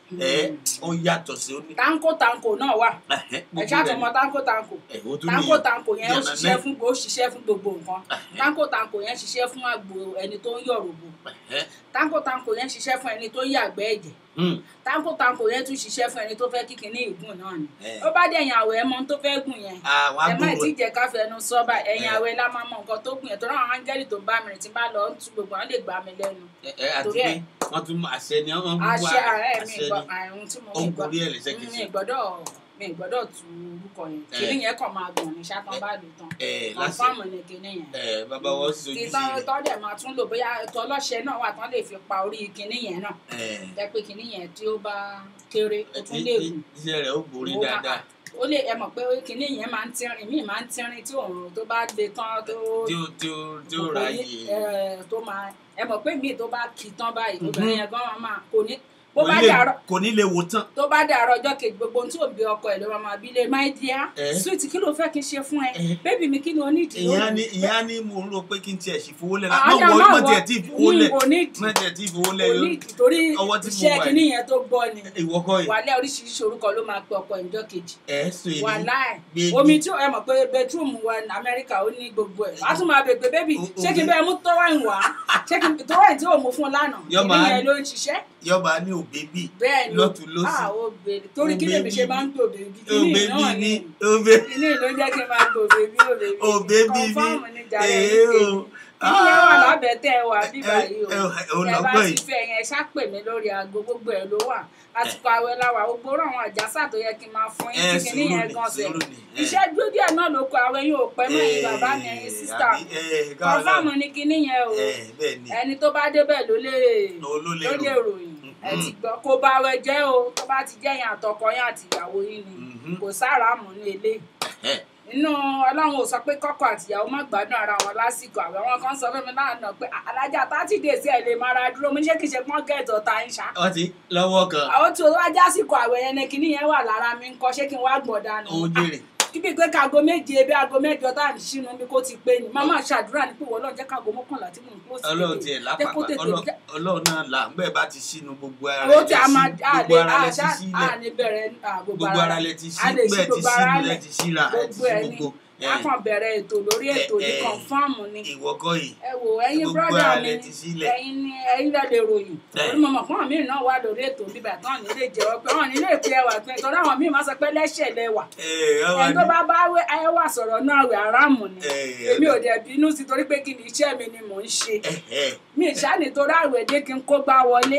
ẹ ó yàtọ̀ sí ó ní. tanko tanko náà wà Ẹ̀hẹ́, ẹ gbogbo ṣáà rẹ̀ tún mọ tanko tanko ẹ̀ ó tún tanko nìyẹn. tanko yẹn ó Yànnà ṣiṣẹ́ náà. fún ó ṣiṣẹ́ fún gbogbo nǹkan Ẹ̀hẹ́, tanko tanko yẹn ṣiṣẹ́ fún àgbo ẹni tó ń yọ̀rọ̀bù ẹ̀hẹ́, tanko tanko yẹn ṣiṣẹ́ fún ẹni tó ń yàgbẹ́ ẹ̀jẹ̀ hmm, tanko tanko yẹn tún ṣiṣẹ́ fún ẹni tó fẹ́ kíkin ní ìgùn náà ni ẹ̀, ó bá dé ẹ̀yìn àwẹ̀ ẹ mọ ohun tó fẹ́ gùn yẹn àwọn ẹ má agbóhùn tí jẹ́ ká fẹnu sọ bá ẹ̀yìn Ẹ. àwẹ̀ la máa mọ nǹkan tó gùn yẹn tó náà àwọn áńgẹ́lì tó ń bá mi rìn tí bá lọ ń tu gbogbo wọn lè gbà mí lẹ́nu ẹ ẹ àti torí pé ẹ̀. wọ́n tún mú àṣẹ ni wọ́n mú àṣẹ ààrẹ mi àṣẹ gbọ́ ni àrùn tí mo ó ń mi gbọ́ gorí ẹ̀ lẹ́sẹ̀ kìí mi ṣe. gbọ́dọ̀ mi gbọ́dọ̀ tu orúkọ yẹn Ẹ. kìnìún yẹn kàn máa gbọ̀n ní ṣákan bá lò tán ẹ láṣẹ kọ̀ǹfàmù ni kìnìún yẹn ẹ bàbá wọn sì sojú sí títọ́ rẹ̀. tọ́dẹ̀ máa tún lò bóyá ètò ọlọ́ṣẹ náà wà tán lè fi pa orí kìnìún yẹn náà ẹ jẹ́ pé kìnìún yẹn tí ó bá kéré ó tún lè gùn iṣẹ́ rẹ̀ ó borí Ó máa- dáadáa ó lè ẹ mọ̀ pé kìnìún yẹn máa ń tínrín míì máa ń tínrín tí òòrùn tó bá le tán tó tí ó tí ó tí ó ráyè ẹ, tó máa ẹ mọ̀ pé míì tó bá kì í tán báyìí Mhm. obìnrin yẹn gan máa kò ní bó kò bá ní lè- dàrọ kò ní lè wò tán. tó bá dàrọ ọjọ́ kejì gbogbo ohun tí ò ń bí ọkọ ẹ̀ ló máa máa bí lé my dear Eh. sweet kí ló fẹ́ kí n ṣe fún ẹ Eh. bébì mi kí ni o ní ìdí ìyá ni ìyá ni mo ń rò pé kí n tiẹ̀ sì fowó lẹ̀ Ah, náà ọjà má wọ máa má wọ- tiẹ̀ tí ì fowó lẹ̀ kò ní ìdí má tiẹ̀ tí ì fowó lẹ̀ kò ní ìdí torí ọwọ́ tí mo iṣẹ́ wà kìíní yìí. yẹn tó gbọ́ ni ìwọ kọ́ yìí wàhálà oríṣiríṣi orúkọ ló máa pe ọkọ ẹ̀ níjọ́ kejì ẹ̀ sọ èyí wàhálà Baby. omi tí ẹ mọ̀ pé bedroom wa ní amẹ́ríkà ó ní gbogbo ẹ̀ wàá tún máa bèè pé bébì O- ṣé kí n bẹ́ẹ̀ mú tọ́wáìn wá ṣé kí n tọ́wáìn tí ò mú fún un lánàá Yọ kìíní máa- yẹn ló ń ṣiṣẹ́ yọba ní òbí bì bẹ́ẹ̀ ni lọ́tún lọ́sì ah ó bèrè torí Ó kí lèmi baby ṣe máa ń gbò bèbí kí òbí ni bì náà ní ni òbí kìíní ló jẹ́ kí n máa gbò bèbí ò bèbí òbí bì ní kọ̀ǹfàmù ní jàre èé ní o kìíní yẹn wà lábẹ́ tẹ́ ẹ wà bíbá yìí o ẹ ò ẹ bá lọ́gbọ́n ti yìí fẹ́ yẹn ṣàpè mí lórí aago gbogbo ẹ̀ ló wà àsìkò àwẹ̀ la wà gbogbo orú àwọn àjàsà tó yẹ kí n máa fún yín ẹ tí kìíní sùúrù yẹn ni gan sẹ̀ sùúrù ni ẹ. iṣẹ́ dúró díẹ̀ náà ló kọ àwẹ̀ yóò pẹ́ mọ́ ẹ̀yin bàbá mi ẹ̀yin sísítà kọ̀ǹfàmù ní kìíní yẹn o bẹ́ẹ̀ ni ẹni tó bá débẹ̀ ló lè ló lè ló lè rò ròyìn ẹ ti gbọ́ kó bá wẹ jẹ́ o tó bá ti jẹ́ yẹn àtọkọ yẹn àti ìyàwó yín ni Mhm. kò sáàrámù ní eléyìí Ẹ̀, inú ọlọ́run ò sọ pé kọ́kọ́ àtìyàwó má gbádùn ara wọn lásìkò àwẹ̀ wọn kan sọ fún mi lánàá pé alájà thirty days ẹ̀ lè máa ra dúró mo ní ṣé kìí ṣe pọ́n gẹ̀ẹ́tọ̀ ta ń ṣá. wọ́n ti lọ́wọ́ kan àwọn tí o wá jásìkò àwẹ̀ yẹn ni kinní yẹn wà lára mi ń kọ́ ṣé kí n wá gbọ̀n dànù. ó jèrè kíbi pé káago méje bí aago mẹ́jọ tá à ń ṣínú bí kò ti pé ni màmá ṣàdúrà ní pé wọ́n jẹ́ káago mọ́kànlá tí mò ń kó sí ọlọ́run tiẹ̀ jẹ́ kó lápapà tètè Ọlọ́- jẹ́- ọlọ́run náà là ń bẹ́ẹ̀ bá ti sínú gbogbo ara owó lẹ tí ti a máa sí- a gbogbo lè ara lẹ ti àṣà sílẹ̀ a ní bẹ̀rẹ̀ à, gbogbo ara lẹ ti sí a lè ṣí bẹ́ẹ̀ ti gbogbo sí ara lẹ lẹ̀ ti síra ẹ ti gbogbo sí ẹ̀ ní gbogbo ẹ, a kàn bẹ̀rẹ̀ ètò lórí ètò ní ẹ, ẹ, kọ̀ǹfàmù ni ìwọ kọ́ yìí ẹ wò ẹ̀yin gbogbo brọ́dà ara mi lẹ ti sílẹ̀. ẹ̀yin ni ẹ̀yin lẹ lè ròyìn Ẹ. orí mọ̀mọ́ fún àwọn míì náà wà lórí ètò bíbà tán ní lè jẹ́wọ́ pé wọ́n ní lè pe ẹwà pé torí àwọn míì máa sọ pé lẹ́sẹ̀ lẹ́wà ẹ ọmọ ẹni tó ní bá bá wé- ẹwà sọ̀rọ̀ náà rẹ̀ aráàmù ni Ẹ, èmi ò dẹ̀ bínú sí torí pé kí ni iṣẹ́ mi ni mò ń ṣe ẹ ẹ mi ìṣá nítorí àwẹ̀dẹ́ kí n kó gbá wọlé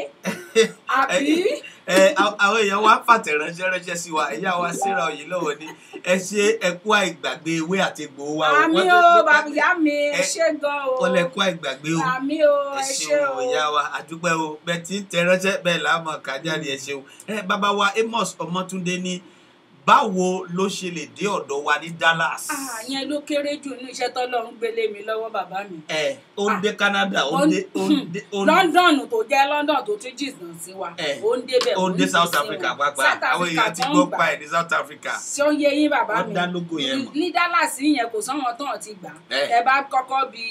àbí ẹ a- àwọn èèyàn wá fàtẹ̀ránṣẹ́ ránṣẹ́ sí wa ẹ̀yà wa síra òye lọ́wọ́ ni ẹ ṣe ẹkú àìgbàgbé ewé àti egbò wa o. àmì Wọ́n o tó- bàbá ìyá mi ẹ ẹ- ṣé gan o wọ́n lẹ kú àìgbàgbé o. àmì o ẹ ẹ ṣé ṣeun o ìyá wa àdúpẹ́ o bẹ́ẹ̀ tí ń tẹ ránṣẹ́ bẹ́ẹ̀ láàmú kájáde ẹ ṣeun ẹ bàbá wa Amos Ọmọtúndé ní báwo ló ṣe lè dé ọ̀dọ̀ wa ní Dallas Ah, yẹn ló kéré jù ní iṣẹ́ tọ́lọ́run gbélé mi lọ́wọ́ bàbá mi ẹ ó ń dé Canada ó ń dé ó ń dé ó ń London tó jẹ́ London tó tún jìnnà sí wa Eh, ó ń débẹ̀ ó ń dé ń South sí Africa wọn. pàápàá South àwọn Africa èèyàn ti tó ń gbọ́ gbà. pa ẹ̀ ní South Africa ṣé ó yé yín bàbá wọ́n mi dá lógo yẹn mọ̀ ní Dallas yẹn kò sọ́wọ́n tán ti gbà Eh. ẹ bá kọ́kọ́ bí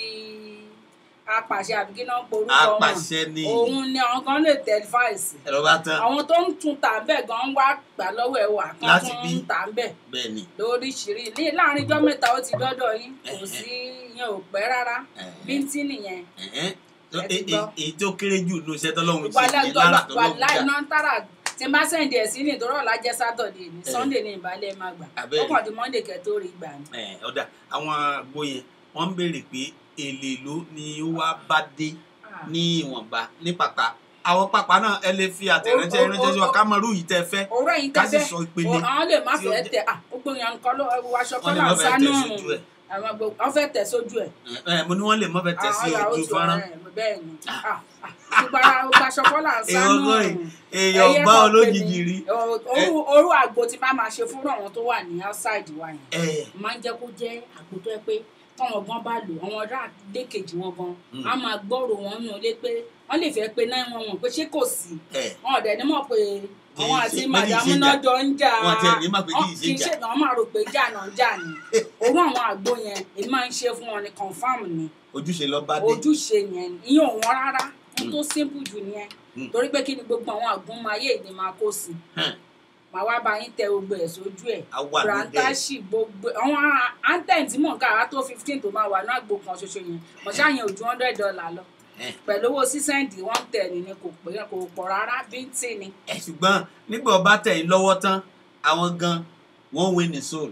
apàṣẹ àbí kí náà porúkọ wọn apàṣẹ ni òun ni àwọn kan lè tẹ fáìsì ẹ̀rọ bá tán àwọn tó ń tún tà ń bẹ̀ gan wá gbà lọ́wọ́ ẹ̀ wà kan Láti tún bí? ń tà ń bẹ̀ bẹ́ẹ̀ ni lóríṣiríṣi ní láàrin ijọ́ mẹ́ta ó ti dọ́dọ̀ yín kò sí yẹn ò pẹ́ rárá Eh. bíntín nìyẹn ẹ̀hẹ́n. tó- Ẹ ti e- gbọ́. e- èyí tó kéré jù ní iṣẹ́ tọ́lọ́run ṣe wàhálà ní lára wàhálà tọ́lọ́run dá iná tààrà tí n bá sẹ́ǹdì ẹ̀ sí ní ìtọ́rọ̀ ọ̀la jẹ́ sátọ̀dẹ̀ ní Eh. sunday ní ìbálẹ̀ máa gbà Abẹ́rẹ́. ó kàn di monday kẹ́ tó rí gbà ní. Ẹ̀, ọ̀dà àwọn àgbo yẹn wọ́n ń béèrè pé èlé ló ni ó wá bá dé ní ìwọ̀nba ní pàpà àwọn pàpà náà ẹ lè fi àtẹ̀ránṣẹ́ O- o- ránṣẹ́ sí wa o- ká mọ irú yìí tẹ́ fẹ́ òwúrọ̀ yìí ká sì tẹ́fẹ́ sọ ìpele àwọn lè má tí ó fẹ́ jẹ́- tẹ ah gbogbo yẹn nǹkan ló ẹwù aṣọ Wọ́n lè kọ́là má fẹ́ sánú tẹ̀ sójú ẹ̀. àwọn gbogbo wọ́n fẹ́ tẹ̀ sójú ẹ̀ Ẹ, mo ní wọ́n lè mọ́ fẹ́ tẹ̀ sí àwọn yàrá ojú ojú fọ́nrán ọ̀rẹ́ ẹ̀ bẹ́ẹ̀ ni Ah, ah, gbogbo ara gbogbo aṣọ kọ́là èèyàn sánú gbọ́ yìí, èèyàn ẹyẹ bá kan olójijì pè rí mí. Ọ- orú orú àgbo tí bá máa ṣe fún àwọn tó wà ní outside wa yẹn ẹ máa ń jẹ́ kó jẹ́ àgbo tó yẹ pé táwọn gan bá lò àwọn ọ̀dọ́ àdékejì wọn gan Mm. á máa gbọ́rò wọn nù lé pé wọ́n lè fẹ́ pé náà wọn wọn pé ṣé kò sí ẹ wọn ọ̀dẹ̀ ní mọ̀ pé Kì í àwọn ṣe- àti méjì màdàmú ṣe náà jà. jọ ń jà Wọn tiẹ̀ ní mọ̀ pé kì í ṣe kì í jà. ṣe wọn máa rò pé jà náà jà ni òun àwọn àgbo yẹn èmi máa ń ṣe fún wọn ní confam ni ojúṣe lọ bá dé ojúṣe yẹn ìyẹn ò wọ́n rárá n tó simple jù nìyẹn Mm. torí pé kí ni gbogbo àwọn àgúnmayé ni máa kó sí Hàn. màá wá bá yín tẹ gbogbo ẹ̀ sójú ẹ̀ a wà lóde brantashi gbogbo àwọn anthem tí mò ń kà á tó fifteen tó máa wà ní àgbo kan ṣoṣo yẹn mọ̀ṣá yẹn ò ju hundred dollar lọ Eh. pẹ̀lú owó sísẹ́ǹdì one ten ni kò pé kò pọ̀ rárá bíntín ni ẹ ṣùgbọ́n nígbà ọba tẹ̀ yín lọ́wọ́ tán àwọn gan wọ́n win ní soul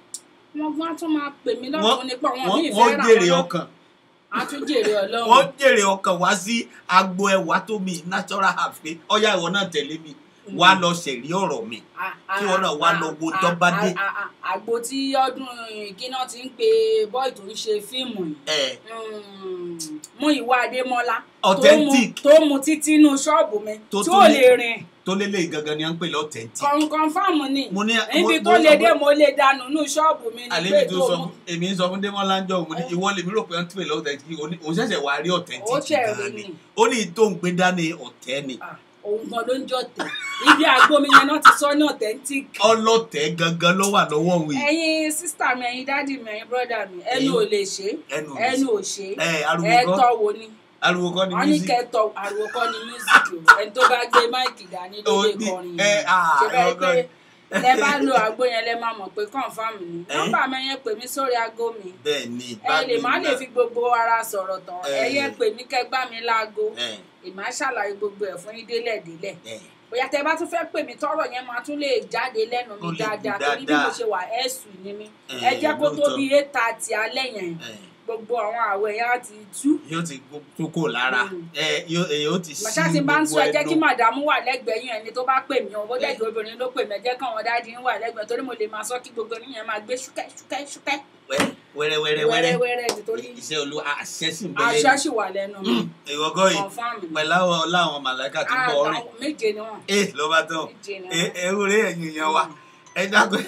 wọ́n gbọ́n tún máa pè mí Wọ́n- lọ́dún nípa wọn wọ́n ní wọ́n ìfẹ́ rà jèrè wọn ọkàn á tún jèrè ọlọ́run wọ́n jèrè ọkàn wá sí agbo ẹwà tó mi natural herbs pé ọyá ìwọ náà tẹ̀lé mi wá lọ ṣẹ̀rí ọ̀rọ̀ mi Kí wọ́n náà wá lọ wo tó bá dé. àgbo tí ọdún kíná ti ń pe bọ́ì tó ń ṣe fíìmù yìí ẹ̀ Mm, mú ìwà adémọlá Authentic. tó mu títí inú ṣọ́ọ̀bù mi Tó tí tún ò lè- lè rìn tó lélẹ̀ gangan ni à ń pè lọ authentic kọ̀ǹkọ̀ǹfàmù ni mo ní níbi mo- tó mo lè sọ dé fún- mo lè dànù inú ṣọ́ọ̀bù mi ní àlejò pé tó tó sọ mu fún èmi ń sọ fún démọlá ń jọ òun ní ìwọ lèmi rò pé wọ́n ń pè lọ authentic òun ṣẹ̀ṣẹ̀ wá rí Ó authentic ṣẹ̀ gan rí ni ni. ó ní tó ń gbé dání ọ̀tẹ́ ni Ah, òun gan ló ń jọ tẹ̀ ibi àgbo mi yẹn náà ti sọ ní authentic ọlọ́tẹ̀ gangan ló wà lọ́wọ́ òun yìí ẹ̀yin sísítà mi ẹ̀yin dádì mi ẹ̀yin brọ́dà mi ẹnu ò lè ṣe ẹnu ò lè ẹnu ṣe. ò ṣe ẹ ariwo ẹ kọ́ tọ́ wo ni ariwo kọ́ ni wọ́n ní music kẹtọ àrùn kọ́ ni mísíkì o ẹni tó bá gbé máìkì dání ló Ó lè ní- kọrin ẹ, yẹn ah, ṣe bẹ́ẹ̀ ọgọ́ pé ni. tẹ bá lo àgbo yẹn lẹ máa mọ̀ pé kọ́ńfàmù ni Ẹ? nọ́mbà mi yẹn pè mí sórí aago mi bẹ́ẹ̀ ni ẹ lè má lè fi gbogbo ara sọ̀rọ̀ tán Ẹ. ẹ yẹ pè mí kẹgbá mi láago ẹ èmi á ṣàlàyé gbogbo ẹ̀ fún yín délẹ̀ délẹ̀ ẹ bóyá tẹ bá tún fẹ́ pè mí tọ́rọ̀ yẹn máa tún lè jáde lẹ́nu mi Ó lè gùn dáadáa torí bí dáadáa. mo ṣe wà ẹ̀sùn ni mí Ẹ, ẹ jẹ́ kó tó lóòótọ́. bí eight thirty alẹ́ yẹn ẹ gbogbo àwọn àwẹ̀ yẹn á ti tú yóò ti kókó lára Mm. ẹ yóò ẹ yóò ti sí màṣá ti bá ń sọ ẹ jẹ́ kí ẹnu. màdàmú wà lẹ́gbẹ̀ẹ́ yín ẹni tó bá pè mí ọ̀bọ̀ dẹ́gbẹ̀ obìnrin ló pè mí ẹ jẹ́ káwọn dáàdi ń wà lẹ́gbẹ̀ẹ́ torí mo lè máa sọ kí gbogbo yín yẹn máa gbé ṣúkẹ́ ṣúkẹ́ ṣúkẹ́ wẹ́rẹ́ wẹ́rẹ́ wẹ́rẹ́ wẹ́rẹ́wẹ́rẹ́ nítorí iṣẹ́ olú àṣẹ sì ń aṣọ bẹ̀rẹ̀ sì wà lẹ́nu mi ìwọ́gọ́ yìí confam mi pẹ̀lú àwọn ọláwọn màláìka tí ń bọ̀ ọrìn àtàwọn méje ni wọn ẹ ló bá tán méje ni ẹ wọn ẹ wúre ẹ̀yìn yẹn wa ẹ dákun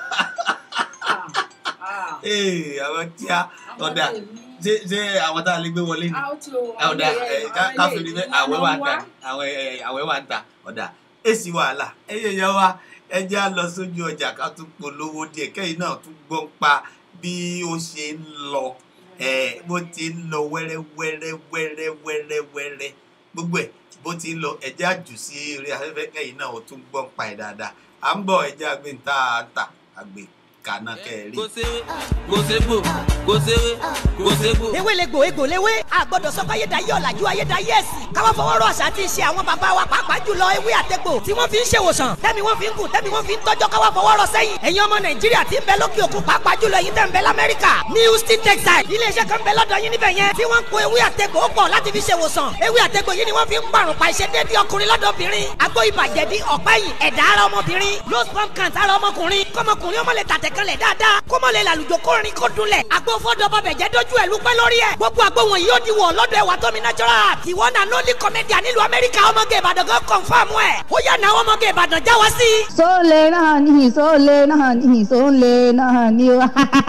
Ah, ah. ee àwọn tí a Àwọn ọ̀dà tèmi. ṣé ṣé àwọn tá a lè gbé wọlé ni a ó ti o ọ̀dà ẹ ká- ká fi ní bẹ́ àwẹ̀ wà ń ta àwẹ̀ ẹ, àwẹ̀ wà ń ta ọ̀dà èsì wàhálà ẹyẹ yẹn wa ẹ jẹ́ à lọ sójú ọjà ká tún polówó díẹ̀ kẹ́yìn náà tún gbọ́ ń pa bí ó ṣe ń lọ ẹ bó ti ń lọ wẹ́rẹ́ wẹ́rẹ́ wẹ́rẹ́ wẹ́rẹ́ wẹ́rẹ́ gbogbo ẹ̀ bó ti ń lọ ẹ jẹ́ àjù sí eré afẹ́fẹ́ kẹ́yìn náà ó tún gbọ́ ń pa ẹ̀ dáadáa à ń bọ̀ ẹ jẹ́ àgbẹ̀ ń ta ta àgbẹ̀ kaná kẹ́ẹ̀rí. kò séwé kò ségbò kò séwé kò ségbò. ewé le gbò egbò léwé àgbọ̀dọ̀ sọ pé ayédáyé ọ̀làjú ayédáyé ẹ̀sìn káwá fọwọ́ rọ àṣà àti ìṣe àwọn bàbá wa pàápàá jùlọ ewé àtẹ̀gbò tí wọ́n fi ń ṣèwòsàn tẹ́mi wọ́n fi ń kù tẹ́mi wọ́n fi ń tọ́jọ́ káwá fọwọ́ rọ sẹ́yìn ẹ̀yin ọmọ nàìjíríà tí ń bẹ lókè òkun pàápàá jùlọ ẹ̀yin tẹ́ ń bẹ lamẹ́ríkà ní houston texas iléeṣẹ́ kan bẹ lọ́dọ̀ yín níbẹ̀ yẹn tí wọ́n ń po ewé àtẹ̀gbò pọ̀ láti fi ṣèwòsàn ewé àtẹ̀gbò yìí ni wọ́n fi ń pàrùn pa ìṣedéédé ọkùnrin lọ́dọ̀ obìnrin àgbo ìbàjẹ́dí ọ̀pẹ́yìn ẹ̀dá ara ọmọbìnrin low sperm count ara ọmọkùnrin kọ́mọkùnrin ọmọ lè tàtẹ̀kẹ́lẹ̀ dáadáa kó mọ̀ lè làlùjọ kórin kó dunlẹ̀ àgbo fọ́dọ̀ bàbẹ̀ jẹ́ dójú ẹ̀ lúpẹ́ lórí ẹ̀ gbogbo àgbo wọn yóò di wọ̀ lọ́dọ̀ ẹ̀wà tómi natural ìwọ náà lólì kọ́mẹ́díà nílùú amẹ́ríkà ọmọge ìbàdàn kan kọ̀ǹfàmù ẹ̀ ó yà náà ọmọge ìbàdàn já wá sí. sóòlè náà ní sóòlè náà ní sóòlè náà ní o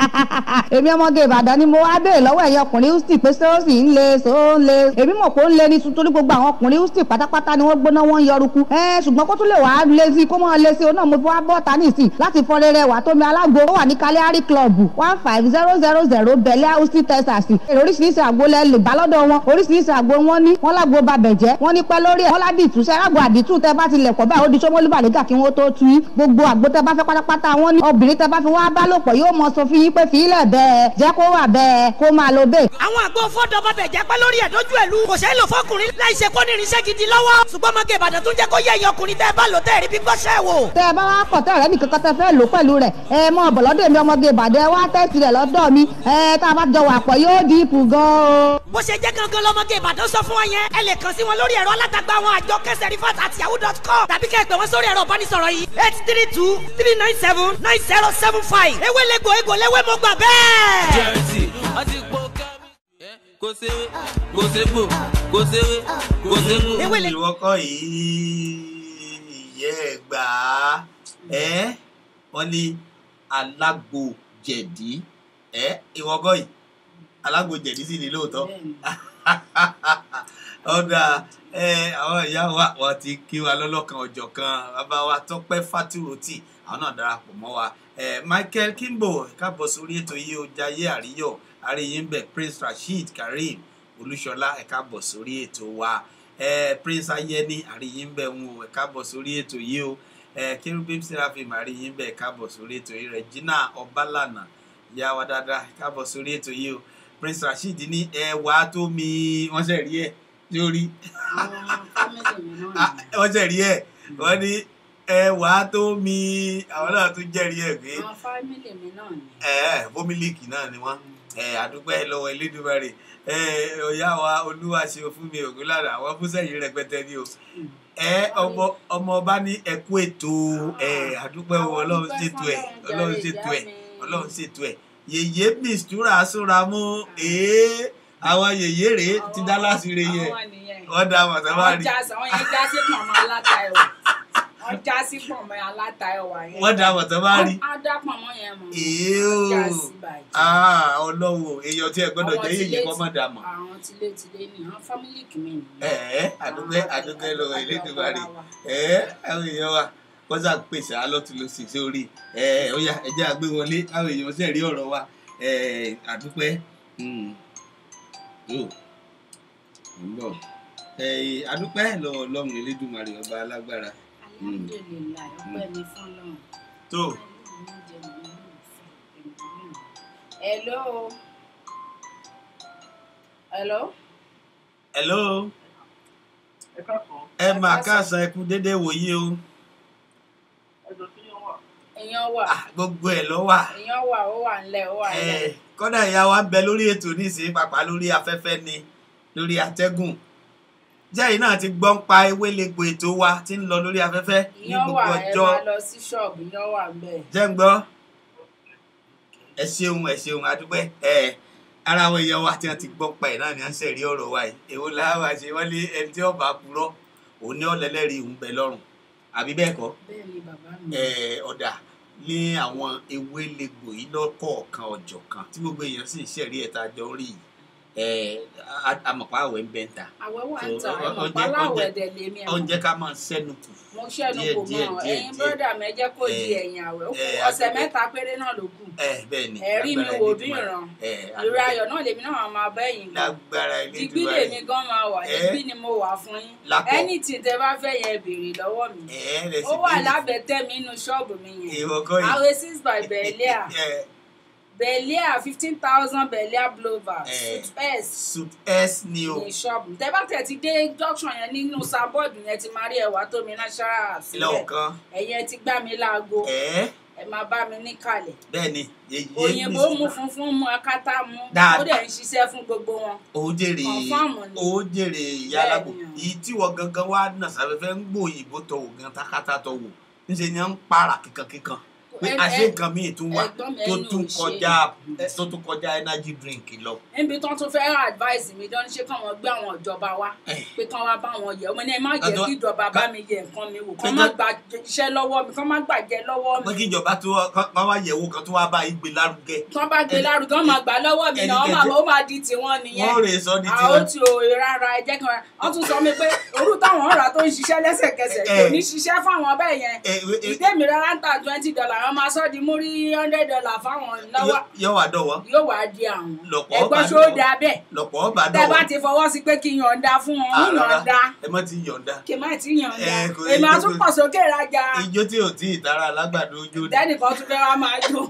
èmi ọmọge ìbàdàn ni mo wá béèrè lọ́wọ́ ẹ̀yin ọkùnrin houston pé sóòsì ń le sóòlè èmi mọ̀ pé ó ń le ní tuntun ní gbogbo àwọn ọkùnrin houston pátápátá ni wọ́n gbóná wọ́n ń yọrùkú ẹ ṣùgbọ́n kó tún lè wàá lé sí kó mọ́ lé sí o náà mo fi wá bọ́ ta nìsín láti fọ rere wà tómi alágbo ó wà ní kaliari club one five zero zero zero bẹ̀lẹ́ houston texas èrò oríṣiríṣi àgbo lẹ lè bá lọ́dọ̀ wọn oríṣiríṣi àgbo wọn ní wọn lágbo babẹ̀jẹ́ wọn ní pẹ́ lórí ẹ̀ wọn ládìtú sẹ́rágbo àdìtú tẹ bá ti lẹ̀ pọ̀ báyìí ó di sọ́mọ́lú bàlẹ́gà kí wọ́n tó tu yín gbogbo àgbo tẹ bá fẹ́ pátápátá wọn ní obìnrin tẹ bá fi wá bá lòpọ̀ yóò mọ sọ fún yín pé fìlẹ̀ bẹ́ẹ̀ jẹ́ kó wà bẹ́ẹ̀ kó máa lo bẹ́ẹ̀. àwọn àgbo fọ́dọ̀ bàbẹ̀ jẹ́ pẹ́ lórí ẹ̀ dójú ẹ̀ lu kò ṣeé lò fọkùnrin láì ṣe kó ní irinṣẹ́ gidi lọ́wọ́ ṣùgbọ́n ọmọge ìbàdàn tún jẹ́ kó yẹ ẹ̀yìn ọkùnrin tẹ́ ẹ bá lò tẹ́ ẹ rí bí gbọ́ṣẹ́ wò. tẹ ẹ bá wá pọ̀ tẹ́ ọ̀rẹ́ nìkan kan tẹ fẹ́ lò pẹ̀lú rẹ̀ ẹ mọ ọ̀bọ̀lọ́dọ̀ èmi ọmọge ìbàdàn ẹ wá tẹ́sí rẹ̀ lọ́dọ̀ mi ẹ tá a bá jọ wà pọ̀ yóò díìpù gan-an. bó ṣe jẹ́ gangan lọ́mọge ìbàdàn sọ fún wa yẹn ẹ lè kàn sí wọn lórí ẹ̀rọ alátagbà àwọn àjọ kẹsẹ̀ rifat àti yahoo dot com tàbí kẹ́ ẹ pè wọ́n sórí ẹ̀rọ ìbánisọ̀rọ̀ yìí eight three two three nine seven nine zero seven five ewé lẹ́gbò egbò lẹ́wẹ́ mo gbà bẹ́ẹ̀. jẹ́rìsì wọ́n ti po kẹ́mi. kò séwé kò ségbò kò séwé kò ségbò. ewé lè ìwọ́kọ̀ yìí ìyẹ́ ẹ̀ gbà á ẹ́ wọ́n ní alágbo jẹ̀dí ẹ́ ìwọ́kọ̀ yìí alágbo jẹ̀dí sì ní lóòótọ́ ọ̀dà ẹ àwọn ìyá wa wọ́n ti kí wa lọ́lọ́kan ọjọ́ kan bàbá wa tọ́pẹ́ fátúròtì àwọn náà darapọ̀ mọ́ wa ẹ michael kimbo káàbọ̀ sórí ètò yìí ó jayé àríyọ̀ àríyìn bẹ̀ prince rasheed kareem olúṣọlá ẹ káàbọ̀ sórí ètò wa ẹ prince ayẹni àríyìn bẹ ń wò ẹ káàbọ̀ sórí ètò yìí o ẹ kérúbìm seraphim àríyìn bẹ ẹ káàbọ̀ sórí ètò yìí regina ọbalànà ìyá wa dáadáa ẹ káàbọ̀ sórí ètò yìí o prince rasheed ní ẹwà tó mi wọ́n ṣe rí ẹ lórí àwọn fámìlì mi náà nìyẹn. wọ́n ṣe rí ẹ wọ́n ní ẹwà tó mi àwọn náà tún jẹ́rìí ẹ̀ pé àwọn fámìlì mi náà nìyẹn. ẹ fómìlìkì náà ni wọn ẹ àdúpẹ́ lọ́wọ́ elédùnmarè ẹ ọ̀yá wa olúwa ṣe fún mi ògùn lára àwọn fúnṣẹ́yìn rẹpẹtẹ ni o ẹ ọmọ ọmọ ọba ní ẹkú ètò ẹ àdúpẹ́ wo ọlọ́run ṣètò ẹ ọlọ́run ṣètò ẹ ọlọ́run ṣètò ẹ yèyé mistura súnra mú ee àwọn yèyé rèé ti dá láṣìírí yẹ àwọn nìyẹn. wọ́n dá wọn sábà àwọn rí já sí àwọn yẹn já sí pọ̀nmọ́ aláta ẹ̀wà wọ́n já sí pọ̀nmọ́ aláta ẹ̀wà yẹn. wọ́n dá wọn sábà rí á dá pọ̀nmọ́ yẹn mọ̀. ee wọ́n já o sí bàjẹ́. ah ọlọ́run èèyàn tí ẹ gbọ́dọ̀ Àwọn jẹ́ yèyé tilé- kọ́ mọ̀ dà mọ̀. àwọn tilétilé ni àwọn fámìlì kìíní nìyẹn. ẹ ẹ àdúgbẹ àdúgbẹ lọ́wọ́ elédùnmarè Àjọ wa. ẹ àwọn èèyàn wa wọ́n sà pèsè alọ́túnlọ́sì sórí ẹ ó yá ẹjẹ́ àgbé wọlé àwọn èèyàn sì rí ọ̀rọ̀ wa ẹ àdúpẹ́ yóò ń bọ̀ ẹ àdúpẹ́ lọ́wọ́ ọlọ́run elédùnmarè ọba alágbára alhamdulilayi ọpẹ́ mi fún Ọlọ́run. tó hello hello hello ẹ máa káàsán ẹ kú déédéé wòye o èèyàn wà Ah, gbogbo ẹ lọ wà èèyàn wà ó wà ńlẹ̀ ó wà ńlẹ̀. ẹ kọ́dà ìyá wa ń bẹ lórí ètò nísìnyí pàpà lórí afẹ́fẹ́ ni lórí atẹ́gùn jẹ́yìn náà ti gbọ́ ń pa ewélegbò ètò wa tí ń lọ lórí afẹ́fẹ́ ní èèyàn gbogbo wà ẹ ọjọ́ máa lọ sí ṣọ́ọ̀bù èèyàn wà ńbẹ̀. jẹ́ ń gbọ́ ẹ ṣeun ẹ ṣeun adúpẹ́ ẹ ara àwọn èèyàn wa tí wọ́n ti gbọ́ pa ẹ̀ náà ni wọ́n ń ṣẹ̀rí ọ̀rọ̀ wa yìí èwo làwọn àṣẹ wọ́n lé ẹni tí ọba purọ́ òun ní ọ̀lẹ́lẹ́rìí òun bẹ lọ́rùn àbí bẹ́ẹ̀ kọ́ bẹ́ẹ̀ ni bàbá mi. ẹ ọ̀dà ní àwọn ewélegbò yìí lọ́kọ̀ọ̀kan ọ̀jọ̀kan tí gbogbo èèyàn sì ń ṣẹ̀rí ẹ̀ta jọ rí yìí ẹ amọ̀pá àwẹ̀ ń bẹ́ ń ta àwẹ̀ wà ń So, ta ọ- ẹ̀mọ̀ oúnjẹ- páláwẹ̀ oúnjẹ- dẹ̀ lèmi ẹ̀mọ̀. oúnjẹ ká máa ń sẹ́nu kù mo ṣẹ́nu díẹ̀, kò díẹ̀, mọ̀ díẹ̀, ẹ̀yin díẹ̀. bọ́dà mi ẹ jẹ́ kó di Eh, ẹ̀yìn àwẹ̀ ó kù eh, ọ̀sẹ̀ àdúpẹ́. mẹ́ta péré náà ló kù. ẹ bẹ́ẹ̀ ni ẹ̀rí mi lágbára wò bí Elédùmarè. ìran ẹ ìrora àdúpẹ́. ayọ̀ náà lèmi náà máa bá ẹ̀yìn gan. lágbára digbí Elédùmarè. lèmi gan máa wà Eh. digbí ni mo wà fún yín Lápò. anything tẹ bá fẹ́ yẹn béèrè lọ́wọ́ mi ẹ rẹ ó sì wà béèrè lábẹ́ tẹ́mi inú ṣọ́ọ̀bù mi yẹn ìwọ kọ́ yìí. àwẹ̀ six by bẹ̀ẹ́líà ẹ bẹ̀ẹ́líà fifteen thousand bẹ̀ẹ́líà blover Eh. suit s suit s ni o ní ṣọ́ọ̀bù tẹ bá tẹ̀ ti dé junction yẹn nínú sanbọ́ọ̀dù yẹn ti máa rí ẹ̀wà tó mi náṣárà sílẹ̀ lọ́ọ̀kan ẹ̀yẹn ti gbá mi láago ẹ ẹ máa bá mi níkàlẹ̀ bẹ́ẹ̀ ni yeye òyìnbó mu funfun mu akátá mu Dáadáa. ó dẹ̀ ń ṣiṣẹ́ fún gbogbo wọn. ó jèrè Confirm ni. ó jèrè ìyá alágbò Bẹ́ẹ̀ ni. èyí tí wọ́n gangan wá nà sáfẹ́fẹ́ ń gbòòyìnbó tọ̀ wò gan takata tọ̀ wò níṣẹ́ ni wọ́n ń para kíkankíkan pé Ẹ- àṣé ẹ- nǹkan míì tún wà ẹ̀gbọ́n mi tó ẹnu tún ò ṣe. kọjá tó tún kọjá energy drink lọ. níbi tó tún fẹ́ advice mi dán ṣé kàn wọ́n gbé àwọn ìjọba wá Eh. pé kàn wá bá wọn yẹ̀ ọmọ ní ẹ má jẹ́ Ọ̀dọ̀- kí ìjọba bá mi yẹ nǹkan mi wò kàn má Pé- gba iṣẹ́ lọ́wọ́ mi kàn má gbàjẹ́ lọ́wọ́ pé mi kí ìjọba tó wá wá yẹ̀wò kan tó wá bá yín gbé lárugẹ kàn bá gbé lárugẹ kàn má gbà lọ́wọ́ mi náà Ẹnikẹ́ni- ó máa ó máa di tiwọn nìyẹn wọ́n rè sọ ní àwọn tiwọn. tí o rárá ẹ jẹ́ kí wọ́n wọ́n tún sọ mi pé orú táwọn ọ̀rà tó ń ṣiṣẹ́ lẹ́sẹ̀kẹsẹ̀ kò Eh. ní ṣiṣẹ́ fáwọn bẹ́ẹ̀ yẹn Eh, eh, eh, ìdẹ́mi rárá ń ta twenty dollar àwọn máa sọ́ di múrí hundred dollar fáwọn lọ́wọ́ yọ- yọ wà dọ̀wọ́ yóò wá di àwọn Lọ̀pọ̀ ẹgbọ́n bá ṣó dọ̀wọ́. dáa bẹ́ẹ̀ lọ̀pọ̀ ọba tẹ́ bá dọ̀wọ́ ti fọwọ́ sí pé kí n yọ̀ǹda fún wọn ń rárá yọ̀ǹda ẹ má ti yọ̀ǹda kí n má ti yọ̀ǹda Eh, kò- èmi á kò- tún pọ̀ sókè rajà ijó tí ò tí ì tara alágbàdo ojú ni tẹ́nìkan tún fẹ́ wá máa jó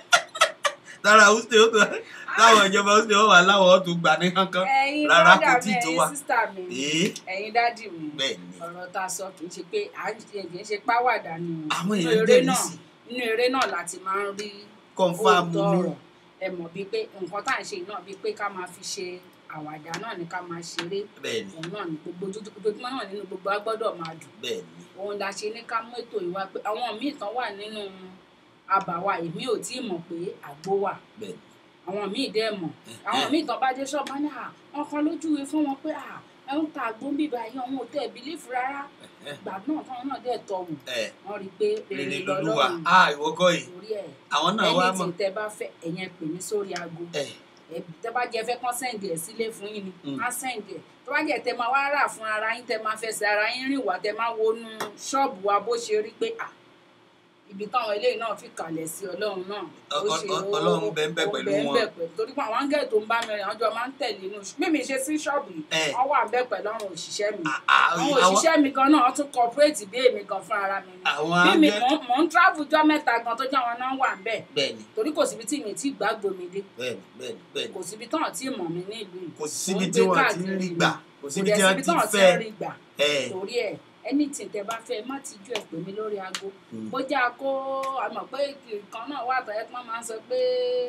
tara húsẹ ó tó táwọn ìjọba húsẹ ó wà láwọn ọtún gbà ní kankan ẹ̀yin rárá brọ́dà kò mi tí ì tó ẹ̀yin wa sísítà mi ee ẹ̀yin dádì mi bẹ́ẹ̀ ni ọ̀rọ̀ tá a sọ kì í ṣe pé à ń ṣe kì í ṣe páwàdà ni o. Àwọn Nínú èèyàn eré jẹ́rìí náà sí. nínú eré náà láti máa ń rí kọ́ńfàmù òótọ́ ni ọ̀rọ̀ ẹ mọ̀ bíi pé nǹkan tá à ń ṣe náà bíi pé ká máa fi ṣe àwàdà náà ni ká máa ṣeré bẹ́ẹ̀ ni òun náà ni gbogbo ojoojúmọ́ náà nínú gbogbo á gbọ́dọ̀ máa dùn bẹ́ẹ̀ ni òun la ṣe ní ká mú ètò ìwà pé àwọn míì tán wà nínú àbàwà èmi ò tí ì mọ̀ pé àgbo wà bẹ́ẹ̀ ni àwọn míì dẹ́ mọ̀ àwọn míì tán bá dé ṣọ́ọ̀bù ní à wọn kan lójúwe fún wọn pé à ẹ ń ta àgbo ń bíbá yìí àwọn ò tẹ̀ bílífù rárá ìgbà náà táwọn náà dẹ̀ tọ̀ wù ẹ wọ́n rí i pé rere rere lolúwa lọ́lọ́run a ìwọ kọ́ yìí torí ẹ̀ àwọn náà wá mọ̀ anything tẹ bá fẹ́ ẹ̀yẹn pè mí sórí aago ẹ ẹ tẹ bá jẹ fẹ́ kán sẹ́ǹdì ẹ̀ sílé fún yín ni Mm. á sẹ́ǹdì ẹ̀ tó bá jẹ tẹ máa wá rà fún ara yín tẹ máa fẹsẹ̀ ara yín rìn wá tẹ máa wọnú ṣọ́ọ̀bù wa bó ṣe rí pé à ibi táwọn eléyìí náà fi kalẹ̀ sí ọlọ́run náà ó Ọ- ṣe ọ- ó- Ọlọ́run bẹ ń bẹ ó pẹ̀lú bẹ ń wọn. bẹ pẹ̀lú torí pé àwọn áńgẹ́lì tó ń bá mi rìn àwọn jọ máa ń tẹ̀lé inú mímí ṣe sí ṣọ́ọ̀bù yìí Eh. wọ́n wà bẹ́ẹ̀ pẹ̀lú àwọn òṣìṣẹ́ mi Ah, ah, àwọn àwọn- òṣìṣẹ́ mi gan náà wọ́n tún corporate bí èmi gan fún ara mi ni àwọn bí mi áńgẹ́lì- mò ń- mò ń travel jọ́ mẹ́ta gan tó jẹ́ àwọn náà wà ń bẹ̀ bẹ́ẹ̀ni torí kò síbi tí mi ti gbàgbó mi dé bẹ́ẹ̀ni bẹ́ẹ̀ni bẹ́ẹ̀ni kò síbi tán tí mọ̀ mí ní ìlú yìí kò Mò síbi ń tí gbé wọ́n ti ń káàkiri rí ni. gbà kò kò síbi dẹ̀ tí wọ́n síbi ti tán tí fẹ́ ń rí gbà ẹ̀ torí ẹ anything tẹ bá fẹ́ má ti ju ẹ pè mí lórí aago Mm. bójá kó àmọ́ pé nǹkan náà wà tẹ pọn máa ń sọ pé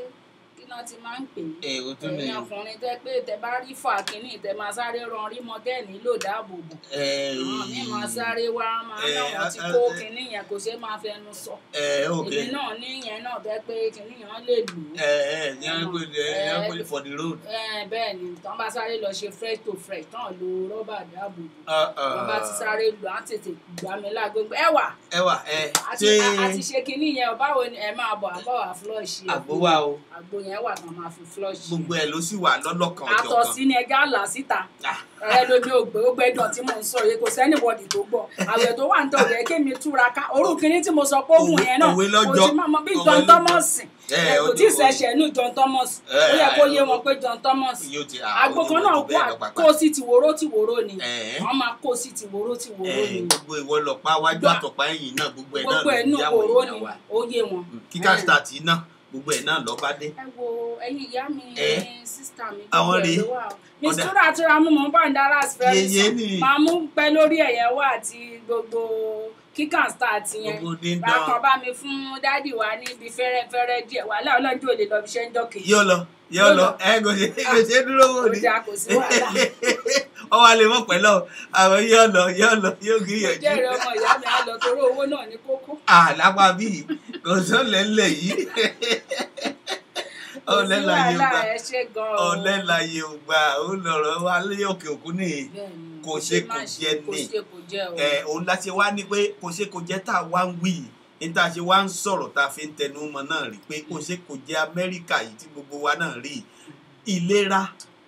kí náà ti máa ń pè é ẹ̀ o tún lè ẹ̀yin ọkùnrin tẹ pé tẹ bá rí fà kínní tẹ máa sáré ran rí mọ tẹ nílò dáàbò bò ẹ̀ àwọn míì máa sáré wá máa Eh, náà wọn ti ah, kó ah, kínní yẹn kò ṣeé máa fẹnu sọ ẹ̀ ok èmi náà ní yẹn náà tẹ pé kínní yẹn lè lù ú ẹ̀ ẹ̀ yẹn pé yẹn pé Eh, for the road. Eh, bẹ́ẹ̀ ni tán bá sáré lọ ṣe fresh to fresh tán lo rọ́bà dáàbò bò Ah, ah. wọn bá ti sáré lù á tètè gbà mí lágbègbè ẹ wà ẹ wà ẹ àti ṣé àti ṣe kinní yẹn o báwo ni ẹ máa bọ̀ àbọ̀ wà flush ẹ àgbo wà o àgbo yẹn wà tán máa fi flush gbogbo ẹ ló sì wà lọ́lọ́kan ọjọ́ àtọ̀ kan sí ni ẹja là síta Ah. ẹ lómi ògbé ó gbẹdọ̀ tí mò ń sọ yìí kò sẹ́nìbọ̀dì tó gbọ́ àwẹ̀ tó wà ń tọ̀ yẹ kémi túra ká orú kinní tí mo sọ pé ògùn Òwe- yẹn náà òwe kò lọ́jọ́. sí mọ́ bí Òwe John lọ́jọ́. Thomas Eh, ẹ kò ó tí ì ti- ṣẹ̀ṣẹ̀ inú John Thomas Eh, ó yẹ kó ah, yé ó- wọn pé John Thomas yóò ti àgbo kan náà kó kó sí tìwòró tìwòró ni Eh. wọ́n máa kó sí tìwòró tìwòró ni gbogbo ìwọ lọ pa wájú Gbà. àtọ̀pá ẹ̀yìn náà gbogbo ẹ̀ náà gbogbo ẹ̀ ló nù yá wòró àwọn ni èèyàn wa ó yé wọn. kíkà Eh. start iná gbogbo ẹ̀ náà lọ́ bá dé. ẹ wo ẹyin ìyá mi Eh. sísítà mi Àwọn gbogbo ẹ̀ rèé. ló wà o. miss Ọ̀dà. tura tura mú mọ́ bá ń dára fẹ́rẹ́ Yèyé sàn ni. máa mú pẹ́ lórí ẹ̀yẹ wá àti gbogbo kíkà start yẹn gbogbo dídán bákan bá mi fún dádì wa níbi fẹ́rẹ́fẹ́rẹ́ díẹ̀ wàhálà ọlọ́dún ò lè lọ fi ṣe ń dọ́kì yóò lọ yóò Yóò lọ lọ. ẹ kò ṣe kò ṣe dúró wò ó ni dáa kò sí wàhálà ọwọ́ alẹ́ mọ̀ pẹ̀lú àwọn yóò lọ yóò lọ yóò mo gbìyànjú. jẹ́rìí ọmọ ìyá mi á lọ torí owó náà ní kókó àlápá bíi kò sọ́lẹ̀ ńlẹ̀ yìí kò sí ọ̀lẹ́ láyé wàhálà gbà ẹ ṣe gan-an ọ̀lẹ́ láyé gbà ó lọ̀rọ̀ wa lé òkè òkun nìyí Bẹ́ẹ̀ni, kò ṣe kò má jẹ kò ní. ṣe kò jẹ o. ẹ òun la ṣe wá ní pé kò ṣe kò jẹ́ tá a wá ń wí yìí ní tá a ṣe wá ń sọ̀rọ̀ tá a fi ń tẹnu mọ́ náà rí pé kò ṣe kò jẹ́ amẹ́ríkà yìí tí gbogbo wa náà rí yìí. ìlera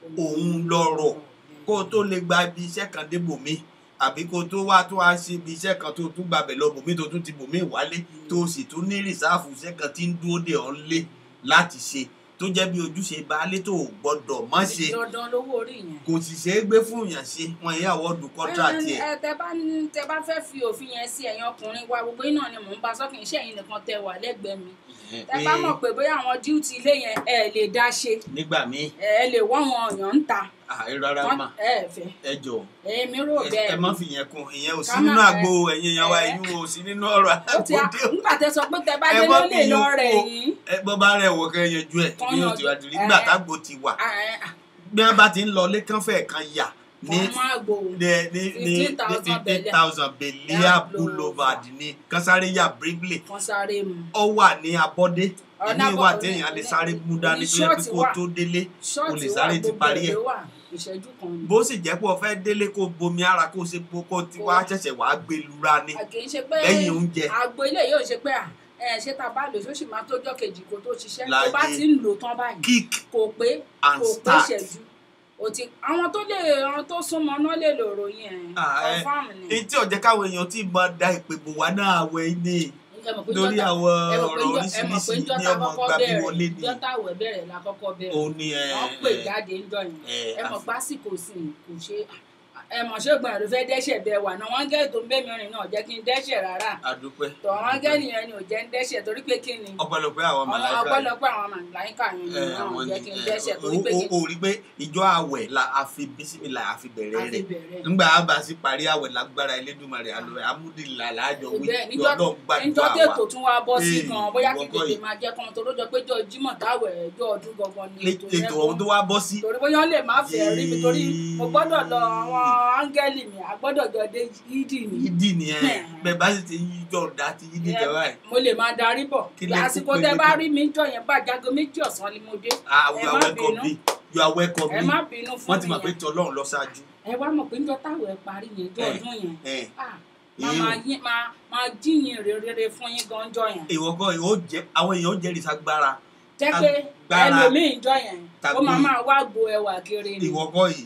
òun lọ̀rọ̀ kó o tó lè gba ibi iṣẹ́ kan dé bòmí àbí kó o tó wá tó wá sí ibi iṣẹ́ kan tó tún gbàbẹ̀ lọ bòmí tó tún ti bòmí wálé tó o sì tún ní rìsáàfù iṣẹ́ kan tí ń dúró dè ọ́ lé láti ṣe tó jẹ́ bí ojúṣe baálé tó o gbọ́dọ̀ mọ́ ṣe dandan lówó orí yẹn. kò sì ṣeé gbé fún yàn ṣe wọn yà wọ́ọ̀dù kọ́ńtrátì ẹ̀. ẹ tẹ bá ní- tẹ bá fẹ́ fi òfin yẹn sí ẹ̀yin ọkùnrin wa gbogbo iná ni mò ń bá sọ́kì iṣẹ́ yìí nìkan tẹ wà lẹ́gbẹ̀ẹ́ mi tẹ bá mọ̀ pé bóyá àwọn díùtì ilé yẹn ẹ lè dá ṣe nígbà míì ẹ lè wọ́n wọn ọ̀yàn ń ta àì rárá Wọ́n- mà ẹ fẹ́ ẹ jọ èmi rò ẹ bẹ́ẹ̀ ẹ má fi yẹn kún ìyẹn ò sí Ká má- nínú àgbo ẹ̀yin èèyàn wa ẹ- ẹ̀yin ò sí nínú ọ̀rọ̀ ó ti àgbo dé o. nígbà tẹ sọ pé tẹ bá Ẹ dé má ló lè fi lọ yẹn rẹ̀ kún o. yín ẹ bọ́ bá rẹ̀ wọ̀ kẹ́ yanjú ẹ̀ Kán bí yóò yanjú. ti wá dìrí nígbà Ẹ- tágbo ti wà Ah, eh, ah, bí wọ́n bá ti ń lọ lẹ́kànfẹ́ kan yà ní wọ́n máa gbòòrò ní ní ní 15,000 fifteen Belia. thousand belia Belia boulevard ní kánsáré yà bríblé kan sáré mu ọ wà ní abọ́dé Ọ̀nà ìní wà Abọ́- téèyàn lè ní- sáré mú dání ní tó yẹ pé ṣọ́ọ̀tì kó wà. tó délé o ṣọ́ọ̀tì lè wà sáré ti gbogbo parí ẹ̀ ẹ̀ ló wà ìṣẹ́jú kan ni. bó sì jẹ́ pé o fẹ́ délé kó bomi ara kó ṣe po kó ti wá ṣẹ̀ṣẹ̀ wá gbé lura ni kì í ṣe pé lẹ́yìn oúnjẹ àgbo ilé yóò ṣe pé à ẹ ṣé tá a bá lò ó sì máa tójọ́ kejì kó tó ṣiṣẹ́ tó Láyé. bá ti ń lò tán báyìí kick kò pé and kò pé start ṣẹ́jú o ti àwọn tó lè àwọn tó súnmọ́ náà lè lò ròyìn ẹ̀ Ah, eh. confam ni etí ọ̀jẹ̀ káwọn èèyàn tí máa da ìpè bò wá náà wẹ̀ ní ẹ mọ̀ pé lórí jọ́ta- àwọn ẹ mọ̀ pé ọ̀rọ̀ jọ́- ẹ mọ̀ pé oríṣiríṣi ní jọ́ta ọmọ kọ́kọ́ gbàgbé bẹ̀rẹ̀ wọlé ni jọ́ta àwẹ̀ bẹ̀rẹ̀ la kọ́kọ́ bẹ̀rẹ̀ òun ni ẹ wọ́n pè ẹ, jáde ń jọyìn ẹ, ẹ mọ̀ àfi- pásìkò sí i kò ṣe ẹ mọ̀ ṣégun ẹ̀rọ fẹ́ dẹ́ṣẹ̀ bẹ́ẹ̀ wà náà wọ́n gẹ́ tó ń bẹ́ mi rìn náà jẹ́ kí n dẹ́ṣẹ̀ rárá àdúpẹ́ tọ̀ wọ́n gẹ́ nìyẹn ni ò jẹ́ ń dẹ́ṣẹ̀ torí pé kí ni ọpẹ́lọpẹ́ àwọn ọ̀nà màláíkà ọpẹ́lọpẹ́ àwọn màláíkà yẹn ni ẹ, náà àwọn jẹ́ ni kí n ẹ, dẹ́ṣẹ̀ o- torí pé kí o o rí pé ìjọ àwẹ̀ la a fi bísímìlà a fi bẹ̀rẹ̀ a fi rẹ̀ bẹ̀rẹ̀ nígbà àbá sí parí àwẹ̀ lágbára Elédùmarè àlọ́ amúdìlà láàjọ wí bẹ́ẹ̀ pé níjọ́ Ọlọ́run gbàdúrà níjọ́ wa tètò tún wá bọ́ sí Ee, gan bóyá kí ìwọ kọ́ tètè yìí. máa jẹ́ kan tó lójọ pé jọ jímọ̀ táwẹ̀ ẹjọ́ ọdún gangan ni ètò yẹn ètò ọ̀hún tó wá bọ́ sí torí bóyá ó lè má fẹ́ rí mi torí mo gbọ́dọ̀ lọ àwọn áńgẹ́lì mi àgbọ́dọ̀ jọ dé yídì mi yídì nìyẹn bẹ́ẹ̀ bá sì ti yí jọ ọ̀dà ti yídì Ẹ, jẹ báyìí mo lè máa darí bọ̀ Kí lẹ àsìkò kúkú tẹ lè bá kú? rí mi jọ yẹn bá jago méjì ọ̀sán ni mo dé ah ẹ you are má welcome bínú. me you are welcome ẹ me má bínú fún wọ́n ti mi mọ̀ pé yẹn tí Ọlọ́run lọ ṣáájú ẹ wá mọ̀ pé níjọ́ táwọ̀ ẹ parí yẹn jọ Ẹ. ọdún yẹn ẹ̀ ah, máa èyí máa yín- máa máa jíyìn rere fún yín gan jọ yẹn ìwọ kọ́ ìwọ jẹ àwọn èèyàn ó jẹ́rìí sagbára jẹ́ pé Agbára ẹlòmíì jọ yẹn ó tàbí- máa máa wá gbo ẹwà kiri ni ìwọ kọ́ yìí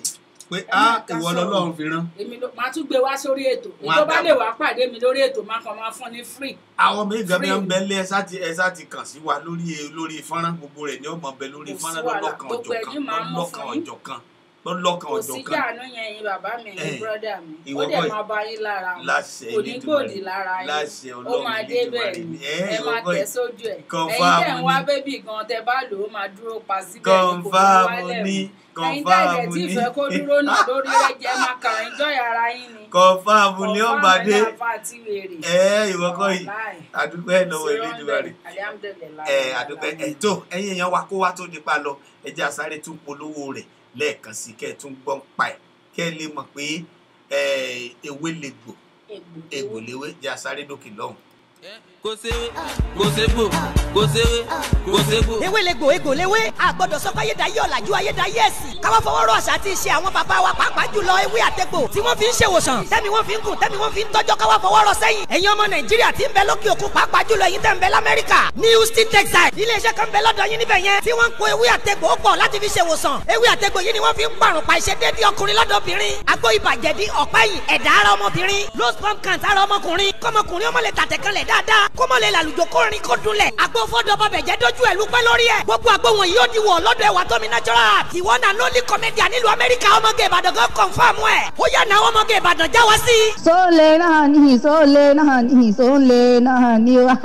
pé Ẹ á máa ká ìwọ sọ̀rọ̀. lọ́lọ́run fi rán èmi ló máa tún gbé wá sórí ètò Wọ́n á ètò bá dá lè mọ̀. wá pàdé mi lórí ètò máa kàn máa fún ní free àwọn méjì gan bí Free. wọn bẹ lé ẹsà ti ẹsà ti kàn sí wa lórí lórí fọ́nrán gbogbo rẹ̀ ni ó mọ bẹ lórí Kò sí fọ́nrán wàhálà. lọ́lọ́kan Gbogbo ọjọ́ ẹ̀yin kan máa mú lọ́lọ́kan fún yín. ọjọ́ kan lọ́lọ́kan kò ọjọ́ sí kan jáàánú yẹn yín bàbá mi Eh, ẹ̀yin bírọ́dà mi ìwọ ó dẹ̀ kọ́ máa bá yín lára mu. láṣẹ kò ní gbòdì lára yín láṣẹ ó Ọlọ́run máa dé bẹ́ẹ̀ Elédùmarè ni ẹ ẹ ìwọ máa kọ́ tẹ̀ yìí sójú ẹ̀ ẹ̀yin Confirm tẹ̀ ń wá ni. bébì gan tẹ bá lò ó máa dúró pa síbẹ̀ ni kò ní kọnfàmù wálẹ̀ ní mọ́ ẹ̀yin tẹ̀ kọnfàmù dẹ̀ tí ní ìfẹ́ kó dúró náà lórí ẹ̀jẹ̀ máa kàn ń jọ́ yàrá yín ni kọnfàmù ní ó bá dé àfa àti wèrè ẹ ìwọ kọ́ yìí Wàláì. àdúgbò ẹ lọ́wọ́ Elédùmarè Alhamdulillah. ẹ àdúpẹ́ ẹ tó ẹ̀yin èèyàn wa kó wá tó nípa lọ ẹ jẹ́ àsáré tún polówó rẹ̀ lẹ́ẹ̀kan sí kẹ́ ẹ tún gbọ́n pa ẹ̀ kẹ́ ẹ lè mọ̀ pé ẹ ewé lè gbò egbò léwé jẹ́ àsáré dókè lọ́hùn. kò séwé kò ségbò kò séwé kò ségbò. ewélegbò egbòléwé àgbọ̀dọ̀ sọ pé ayédáyé ọ̀làjú ayédáyé ẹ̀sìn káwọ́ fọwọ́rọ́ àṣà àti ìṣe àwọn bàbá wa pàápàá jùlọ ewé àtẹ̀gbò tí wọ́n fi ń ṣèwòsàn tẹ́mi wọ́n fi ń gùn tẹ́mi wọ́n fi ń tọ́jọ́ káwọ́ fọwọ́rọ́ sẹ́yìn ẹ̀yin ọmọ nàìjíríà tí ń bẹ lókè òkun pàápàá jùlọ ẹ̀yin tẹ́ ń bẹ lamẹ́ríkà ní houston texas iléeṣẹ́ kan bẹ lọ́dọ̀ yín níbẹ̀ yẹn tí wọ́n ń kó ewé àtẹ̀gbò pọ̀ láti fi ṣèwòsàn ewé àtẹ̀gbò yìí ni wọ́n fi ń pàrùn pa ìṣedéédé ọkùnrin lọ́dọ̀bìnrin àgbo ìbàjẹ́dí ọ̀pá ẹ̀yìn ẹ̀dá ara ọmọbìnrin low sperm count ara ọmọkùnrin kọ́mọkùnrin ọmọ lè tàtẹ̀kànlẹ̀ dáadáa kọ́mọ lè làlùjọ kórin kó dunlẹ̀ àgbo fọ́dọ̀ bàbẹ̀ jẹ́ dójú ẹ̀ lúpẹ́ lórí ẹ̀ gbogbo àgbo wọn yóò di wọ̀ lọ́dọ̀ ẹ̀wà tómi natural ìwọ náà lólì comedian nílùú amẹ́ríkà ọmọge ìbàdàn gan confam ẹ̀ ó yà náà ọmọge ìbàdàn já wá sí. sólè náà ní sólè náà ní sólè náà ní o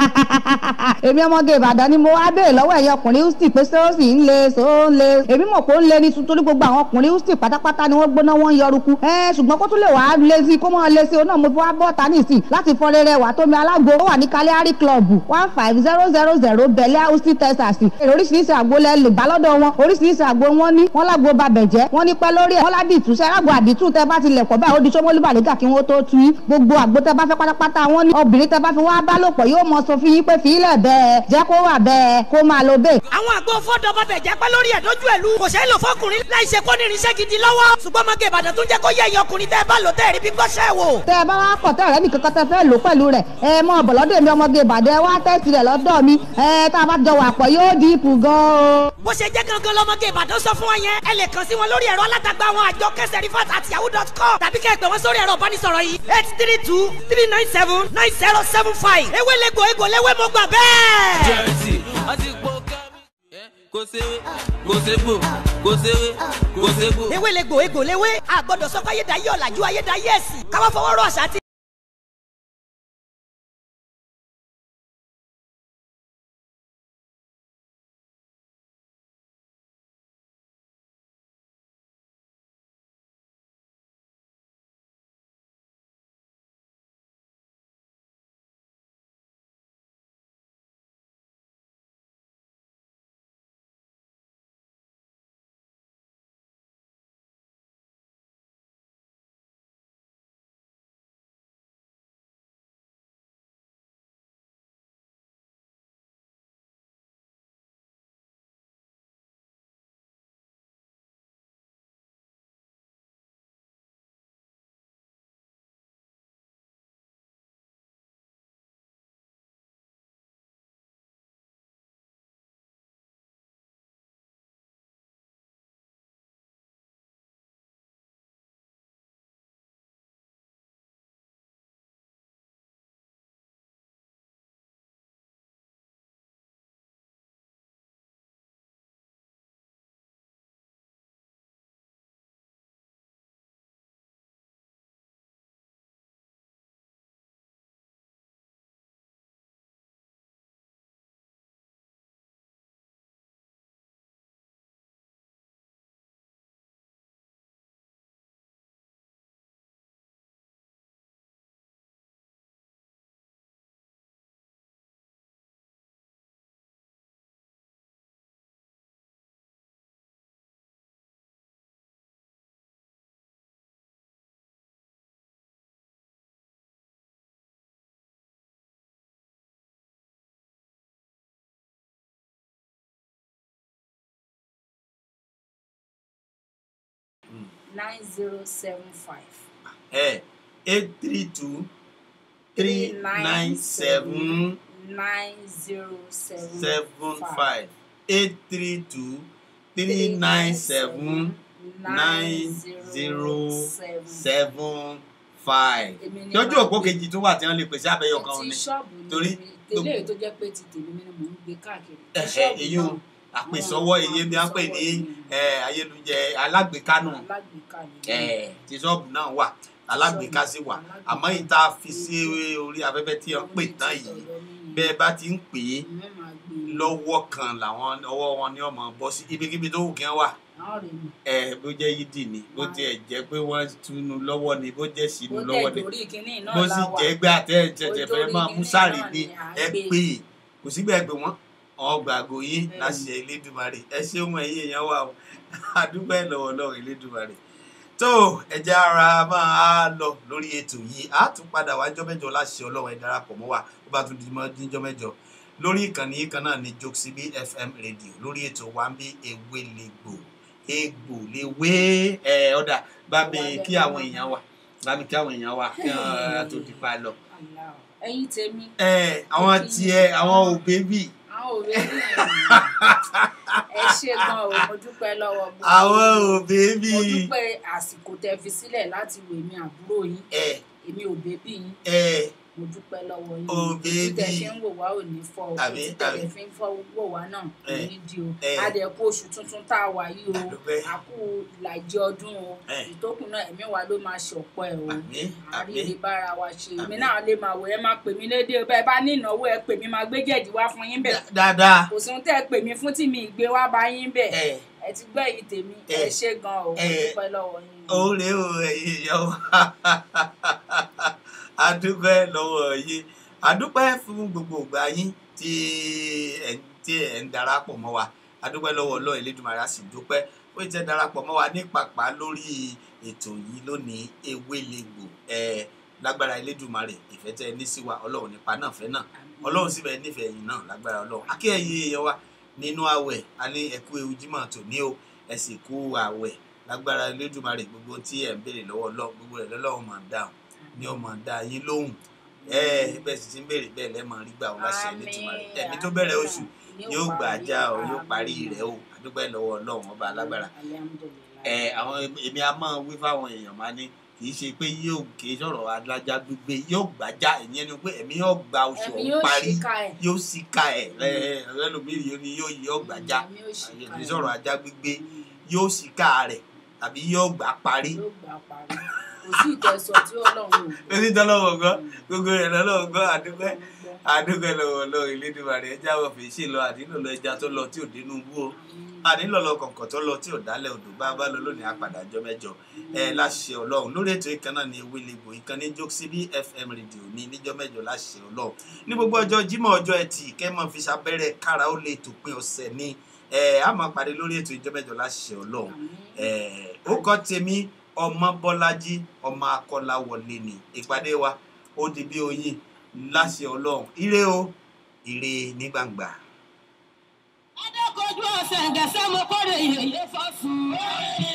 èmi ọmọge ìbàdàn ni mo wá béèrè lọ́wọ́ ẹ̀yìn ọkùnrin houston pé ṣé ó sì ń le sólè èmi mọ̀ pé ó ń le ní tuntun ní gbogbo àwọn ọkùnrin houston pátápátá ni wọ́n gbóná wọ́n ń yọrùkú ẹ ṣùgbọ́n kó tún lè wàá lé sí kó mọ́ lé sí o náà mo fi wá bọ́ ta nísìn láti fọ rere wà tómi alágbo ó wà ní kaliari club one five zero zero zero bẹ̀lẹ́ houston texas èrò oríṣiríṣi àgbo lẹ lè bá lọ́dọ̀ wọn oríṣiríṣi àgbo wọn ní wọn lágbo babẹ̀jẹ́ wọn ní pẹ́ lórí ẹ̀ wọn ládìtú sẹ́ àgbo àdìtú tẹ bá ti lẹ̀ pọ̀ báyìí ó di sọ́mọ́lú bàlẹ́gà kí wọ́n tó tu yín gbogbo àgbo tẹ bá fẹ́ pátápátá wọn ní obìnrin tẹ bá fi wá bá lòpọ̀ yóò mọ sọ fún yín pé fìlẹ̀ bẹ́ẹ̀ jẹ́ kó wà bẹ́ẹ̀ kó máa lo bẹ́ẹ̀. àwọn àgbo fọ́dọ̀ bàbẹ̀ jẹ́ pẹ́ lórí ẹ̀ dójú ẹ̀ lu kò ṣeé lò fọkùnrin láì ṣe kó ní irinṣẹ́ gidi lọ́wọ́ ṣùgbọ́n ọmọge ìbàdàn tún jẹ́ kó yẹ ẹ̀yin ọkùnrin tẹ́ ẹ bá lò tẹ́ ẹ rí bí gbọ́ṣẹ́ wò. tẹ ẹ bá wá kọ̀ tẹ́ ọ̀rẹ́ mi kankan tẹ fẹ́ lò pẹ̀lú rẹ̀ ẹ mọ bọ̀lọ́dọ̀ mi ọmọge ìbàdàn ẹ wá tẹ́sí rẹ̀ lọ́dọ̀ mi ẹ tá a bá jọ wà pọ̀ yóò dínkù gan o. bó ṣe jẹ́ gangan lọ́mọge ìbàdàn sọ fún wa yẹn ẹ lè kàn sí wọn lórí ẹ̀rọ alátagbà àwọn àjọ kẹsẹ̀ rifat àti yahoo dot com tàbí kẹ́ ẹ pè wọ́n sórí ẹ̀rọ ìbánisọ̀rọ̀ yìí eight three two three nine seven nine zero seven five ewélegbò egbòléwé mo gbà bẹ́ẹ̀. jẹ́rìsì wọ́n ti pọ̀ kẹ́mi. kò séwé kò ségbò kò séwé kò ségbò. ewélegbò egbòléwé àgbọ̀dọ̀ sọ pé ayédáyé ọ̀làjú ayédáyé ẹ̀sìn káwọ́ fọwọ́rọ́ àṣà àti nine zero seven five ẹ eight three two three nine seven nine zero seven seven five eight three two three nine seven nine zero seven five Èmi ni lójú màá òpó gbé. kejì tó wà tí wọ́n lè pèsè abẹ́yọ kan ti ni ṣọ́ọ̀bù ni torí torí tẹ́lẹ̀ tó jẹ́ pé ti tèmi ni mò ń gbé káàkiri Ti ẹ̀hẹ́ ṣọ́ọ̀bù èyí o náà, àpèsọ́wọ́ àwọn èyí bí wọ́n pè ní àpèsọ́wọ́ ni eh, ayélujára alágbèéká nù alágbèéká ni Eh, tí ṣọ́ọ̀bù náà wà alágbèéká sì wà àmọ́ ìta fi sí orí afẹ́fẹ́ tí wọ́n pè tán yìí bẹ́ẹ̀ bá ti ń pè é lọ́wọ́ kan làwọn ọwọ́ wọn ní ọmọ bọ́ sí ibikíbi tó wù kí wọ́n wà ẹ bó jẹ́ yídì ni bó tiẹ̀ jẹ́ pé wọ́n túnú lọ́wọ́ ni bó jẹ́ sínú bó lọ́wọ́ dẹ̀ ni torí kínní náà bó la sì wà jẹ́ gbé àtẹ̀jẹ̀jẹ̀ fẹ́ Ojú máa orí mú kinní sáré náà ni ni à ń ẹ gbé. pè é kò sígbà pé wọ́n ọgbà àgò yín Bẹ́ẹ̀ni. láṣẹ Elédùmarè ẹ ṣeun ẹ̀yin èèyàn wa o àdúgbò ẹ̀ lọ́wọ́ lọ́wọ́ Elédùmarè tó ẹ̀jẹ̀ ara máa lọ lórí ètò yìí á tún padà wá jọ́ mẹ́jọ láṣẹ Ọlọ́run ẹ darapọ̀ mọ́ wa ó bá tún di mọ́ díjọ́ mẹ́jọ lórí ìkànnì yìí kan náà ní Jokesibi FM radio lórí ètò wa ń bí ewé legbò egbò lewé ẹ ọ̀dà bá mi kí àwọn èèyàn wa bá mi kí àwọn èèyàn wa kí wọ́n tó di pa lọ Allah. ẹ̀yin tèmi ẹ àwọn tiẹ̀ àwọn òbébì àwọn òwe ní ẹ ṣe gan o mo dúpẹ́ lọ́wọ́ gbogbo àwọn yín. òbébì mo dúpẹ́ àsìkò tẹ́ fi sílẹ̀ láti wò mí àbúrò yín ẹ èmi ò bébí yín ẹ mo dúpẹ́ lọ́wọ́ yín Ò ojú tẹ́ bébì. fi ń wò wá ò ní fọ́ o Àmín, ojú tẹ́ àmín. fi ń fọ́ wò wá náà kò Ẹ, ní di o ẹ. adẹ̀kú oṣù tuntun tá a wà yìí o Àdúpẹ́. àkú ìlàjì ọdún o Ẹ. ìtókùn náà ẹ̀mí wa ló máa ṣọ̀pọ̀ ẹ̀ o àmín àrí àmín lè bára wa ṣe èmi Àmín. náà lè máa wò ẹ máa pè mí lédè o bẹ́ẹ̀ bá ní ìnáwó ẹ pè mí máa gbé jẹ̀dí wá fún yín bẹ̀ dáadáa kò sí ohun tẹ́ ẹ pè mí fún tí mi ì gbé wá bá yín bẹ̀ ẹ ẹ ti gbọ́ èyí tèmi Ẹ. ẹ ṣe gan o mo Ẹ. dúpẹ́ lọ́wọ́ yín o. òòrè o ẹ̀yin èèyàn wa adúpẹ́ lọ́wọ́ yín adúpẹ́ fún gbogbo ìgbà yín tí ẹ̀ ń tí ẹ̀ ń darapọ̀ mọ́ wa adúpẹ́ lọ́wọ́ Ọlọ́run Elédùmarè a sì dúpẹ́ ó ti darapọ̀ mọ́ wa ní pàpà lórí ètò yìí lónìí ewé legbò ẹ̀ lágbára Elédùmarè ìfẹ́ tẹ́ ẹ ní sí wa Ọlọ́run nípa náà fẹ́ náà Ọlọ́run sì bẹ́ẹ̀ nífẹ̀ẹ́ yìí náà lágbára Ọlọ́run akẹ́yìn èèyàn wa nínú àwẹ̀ a ní ẹ̀kú ewu jímọ̀ tòní o ẹ sì kú àwẹ̀ lágbára Elédùmarè gbogbo tí ẹ̀ ń béèrè lọ́wọ́ Ọlọ́run gbogbo rẹ̀ lọ́lọ́run máa dáhùn ní ọmọ dá yín lóhùn ẹ bẹ́ẹ̀ sì ti ń béèrè bẹ́ẹ̀ lẹ́mọ̀ rí gbà wọn láṣẹ Elédùmarè ẹ̀mí tó bẹ̀rẹ̀ oṣù yóò gbà á já o yóò parí rẹ̀ o àdúgbò lọ́wọ́ Ọlọ́run ọba alágbára ẹ àwọn èmi a máa wí fáwọn èèyàn máa ní kì í ṣe pé yóò kì í sọ̀rọ̀ alájá gbígbé yóò gbàjá ìyẹn ni pé ẹ̀mí yóò gba oṣù ẹ̀mí ọ̀hún yóò parí ṣìkà ẹ̀ yóò sì ka ẹ̀ ẹlòmíì yóò ní yóò yóò gbàjá ẹ̀mí yóò ṣìkà kì í ẹ̀. sọ̀rọ̀ ajá gbígbé yóò sì ka rẹ̀ tàbí yóò gbà parí yóò gbà parí kò sí ìtẹ̀sọ̀ tí ọlọ́run ò gbọ́. lórí tọ́lọ́wọ́ gbọ́ gbogbo rẹ̀ lọ́lọ́wọ́ gbọ́ àdúgbẹ́ àdúgbẹ́ lọ́wọ́ lọ́wọ́ Elédùmarè ẹja wọ̀ fèsì lọ àdínlò lọ ẹja tó lọ tí ò dénú bú o àdínlò lọ kọ̀ǹkọ̀ tó lọ tí ò dálẹ̀ odò bá bá lọ lónìí àpàdà jọ mẹ́jọ ẹ láṣẹ Ọlọ́run lórí ètò ìkan náà ní ewé legbò ìkànnì Jokesibi FM radio ní níjọ́ mẹ́jọ láṣẹ Ọlọ́run ní gbogbo ọjọ́ Jímọ̀ ọjọ́ Ẹtì kẹ́mọ́ fi ṣàbẹ̀rẹ̀ kára ó lè tòpin ọ̀sẹ̀ ní ẹ á máa pàdé lórí ètò ìjọ́ mẹ́jọ láṣẹ Ọlọ́run ẹ ó kọ́ tèmi ọmọ Bọ́lájí ọmọ Akọ́láwọlé ni ìpàdé wa ó di bí oyin láṣẹ Ọlọ́run ire o ire ní gbangba. adékojú ọ̀sẹ̀ gẹ̀ẹ́sẹ̀ mo kórè yèyé fọ́sùn.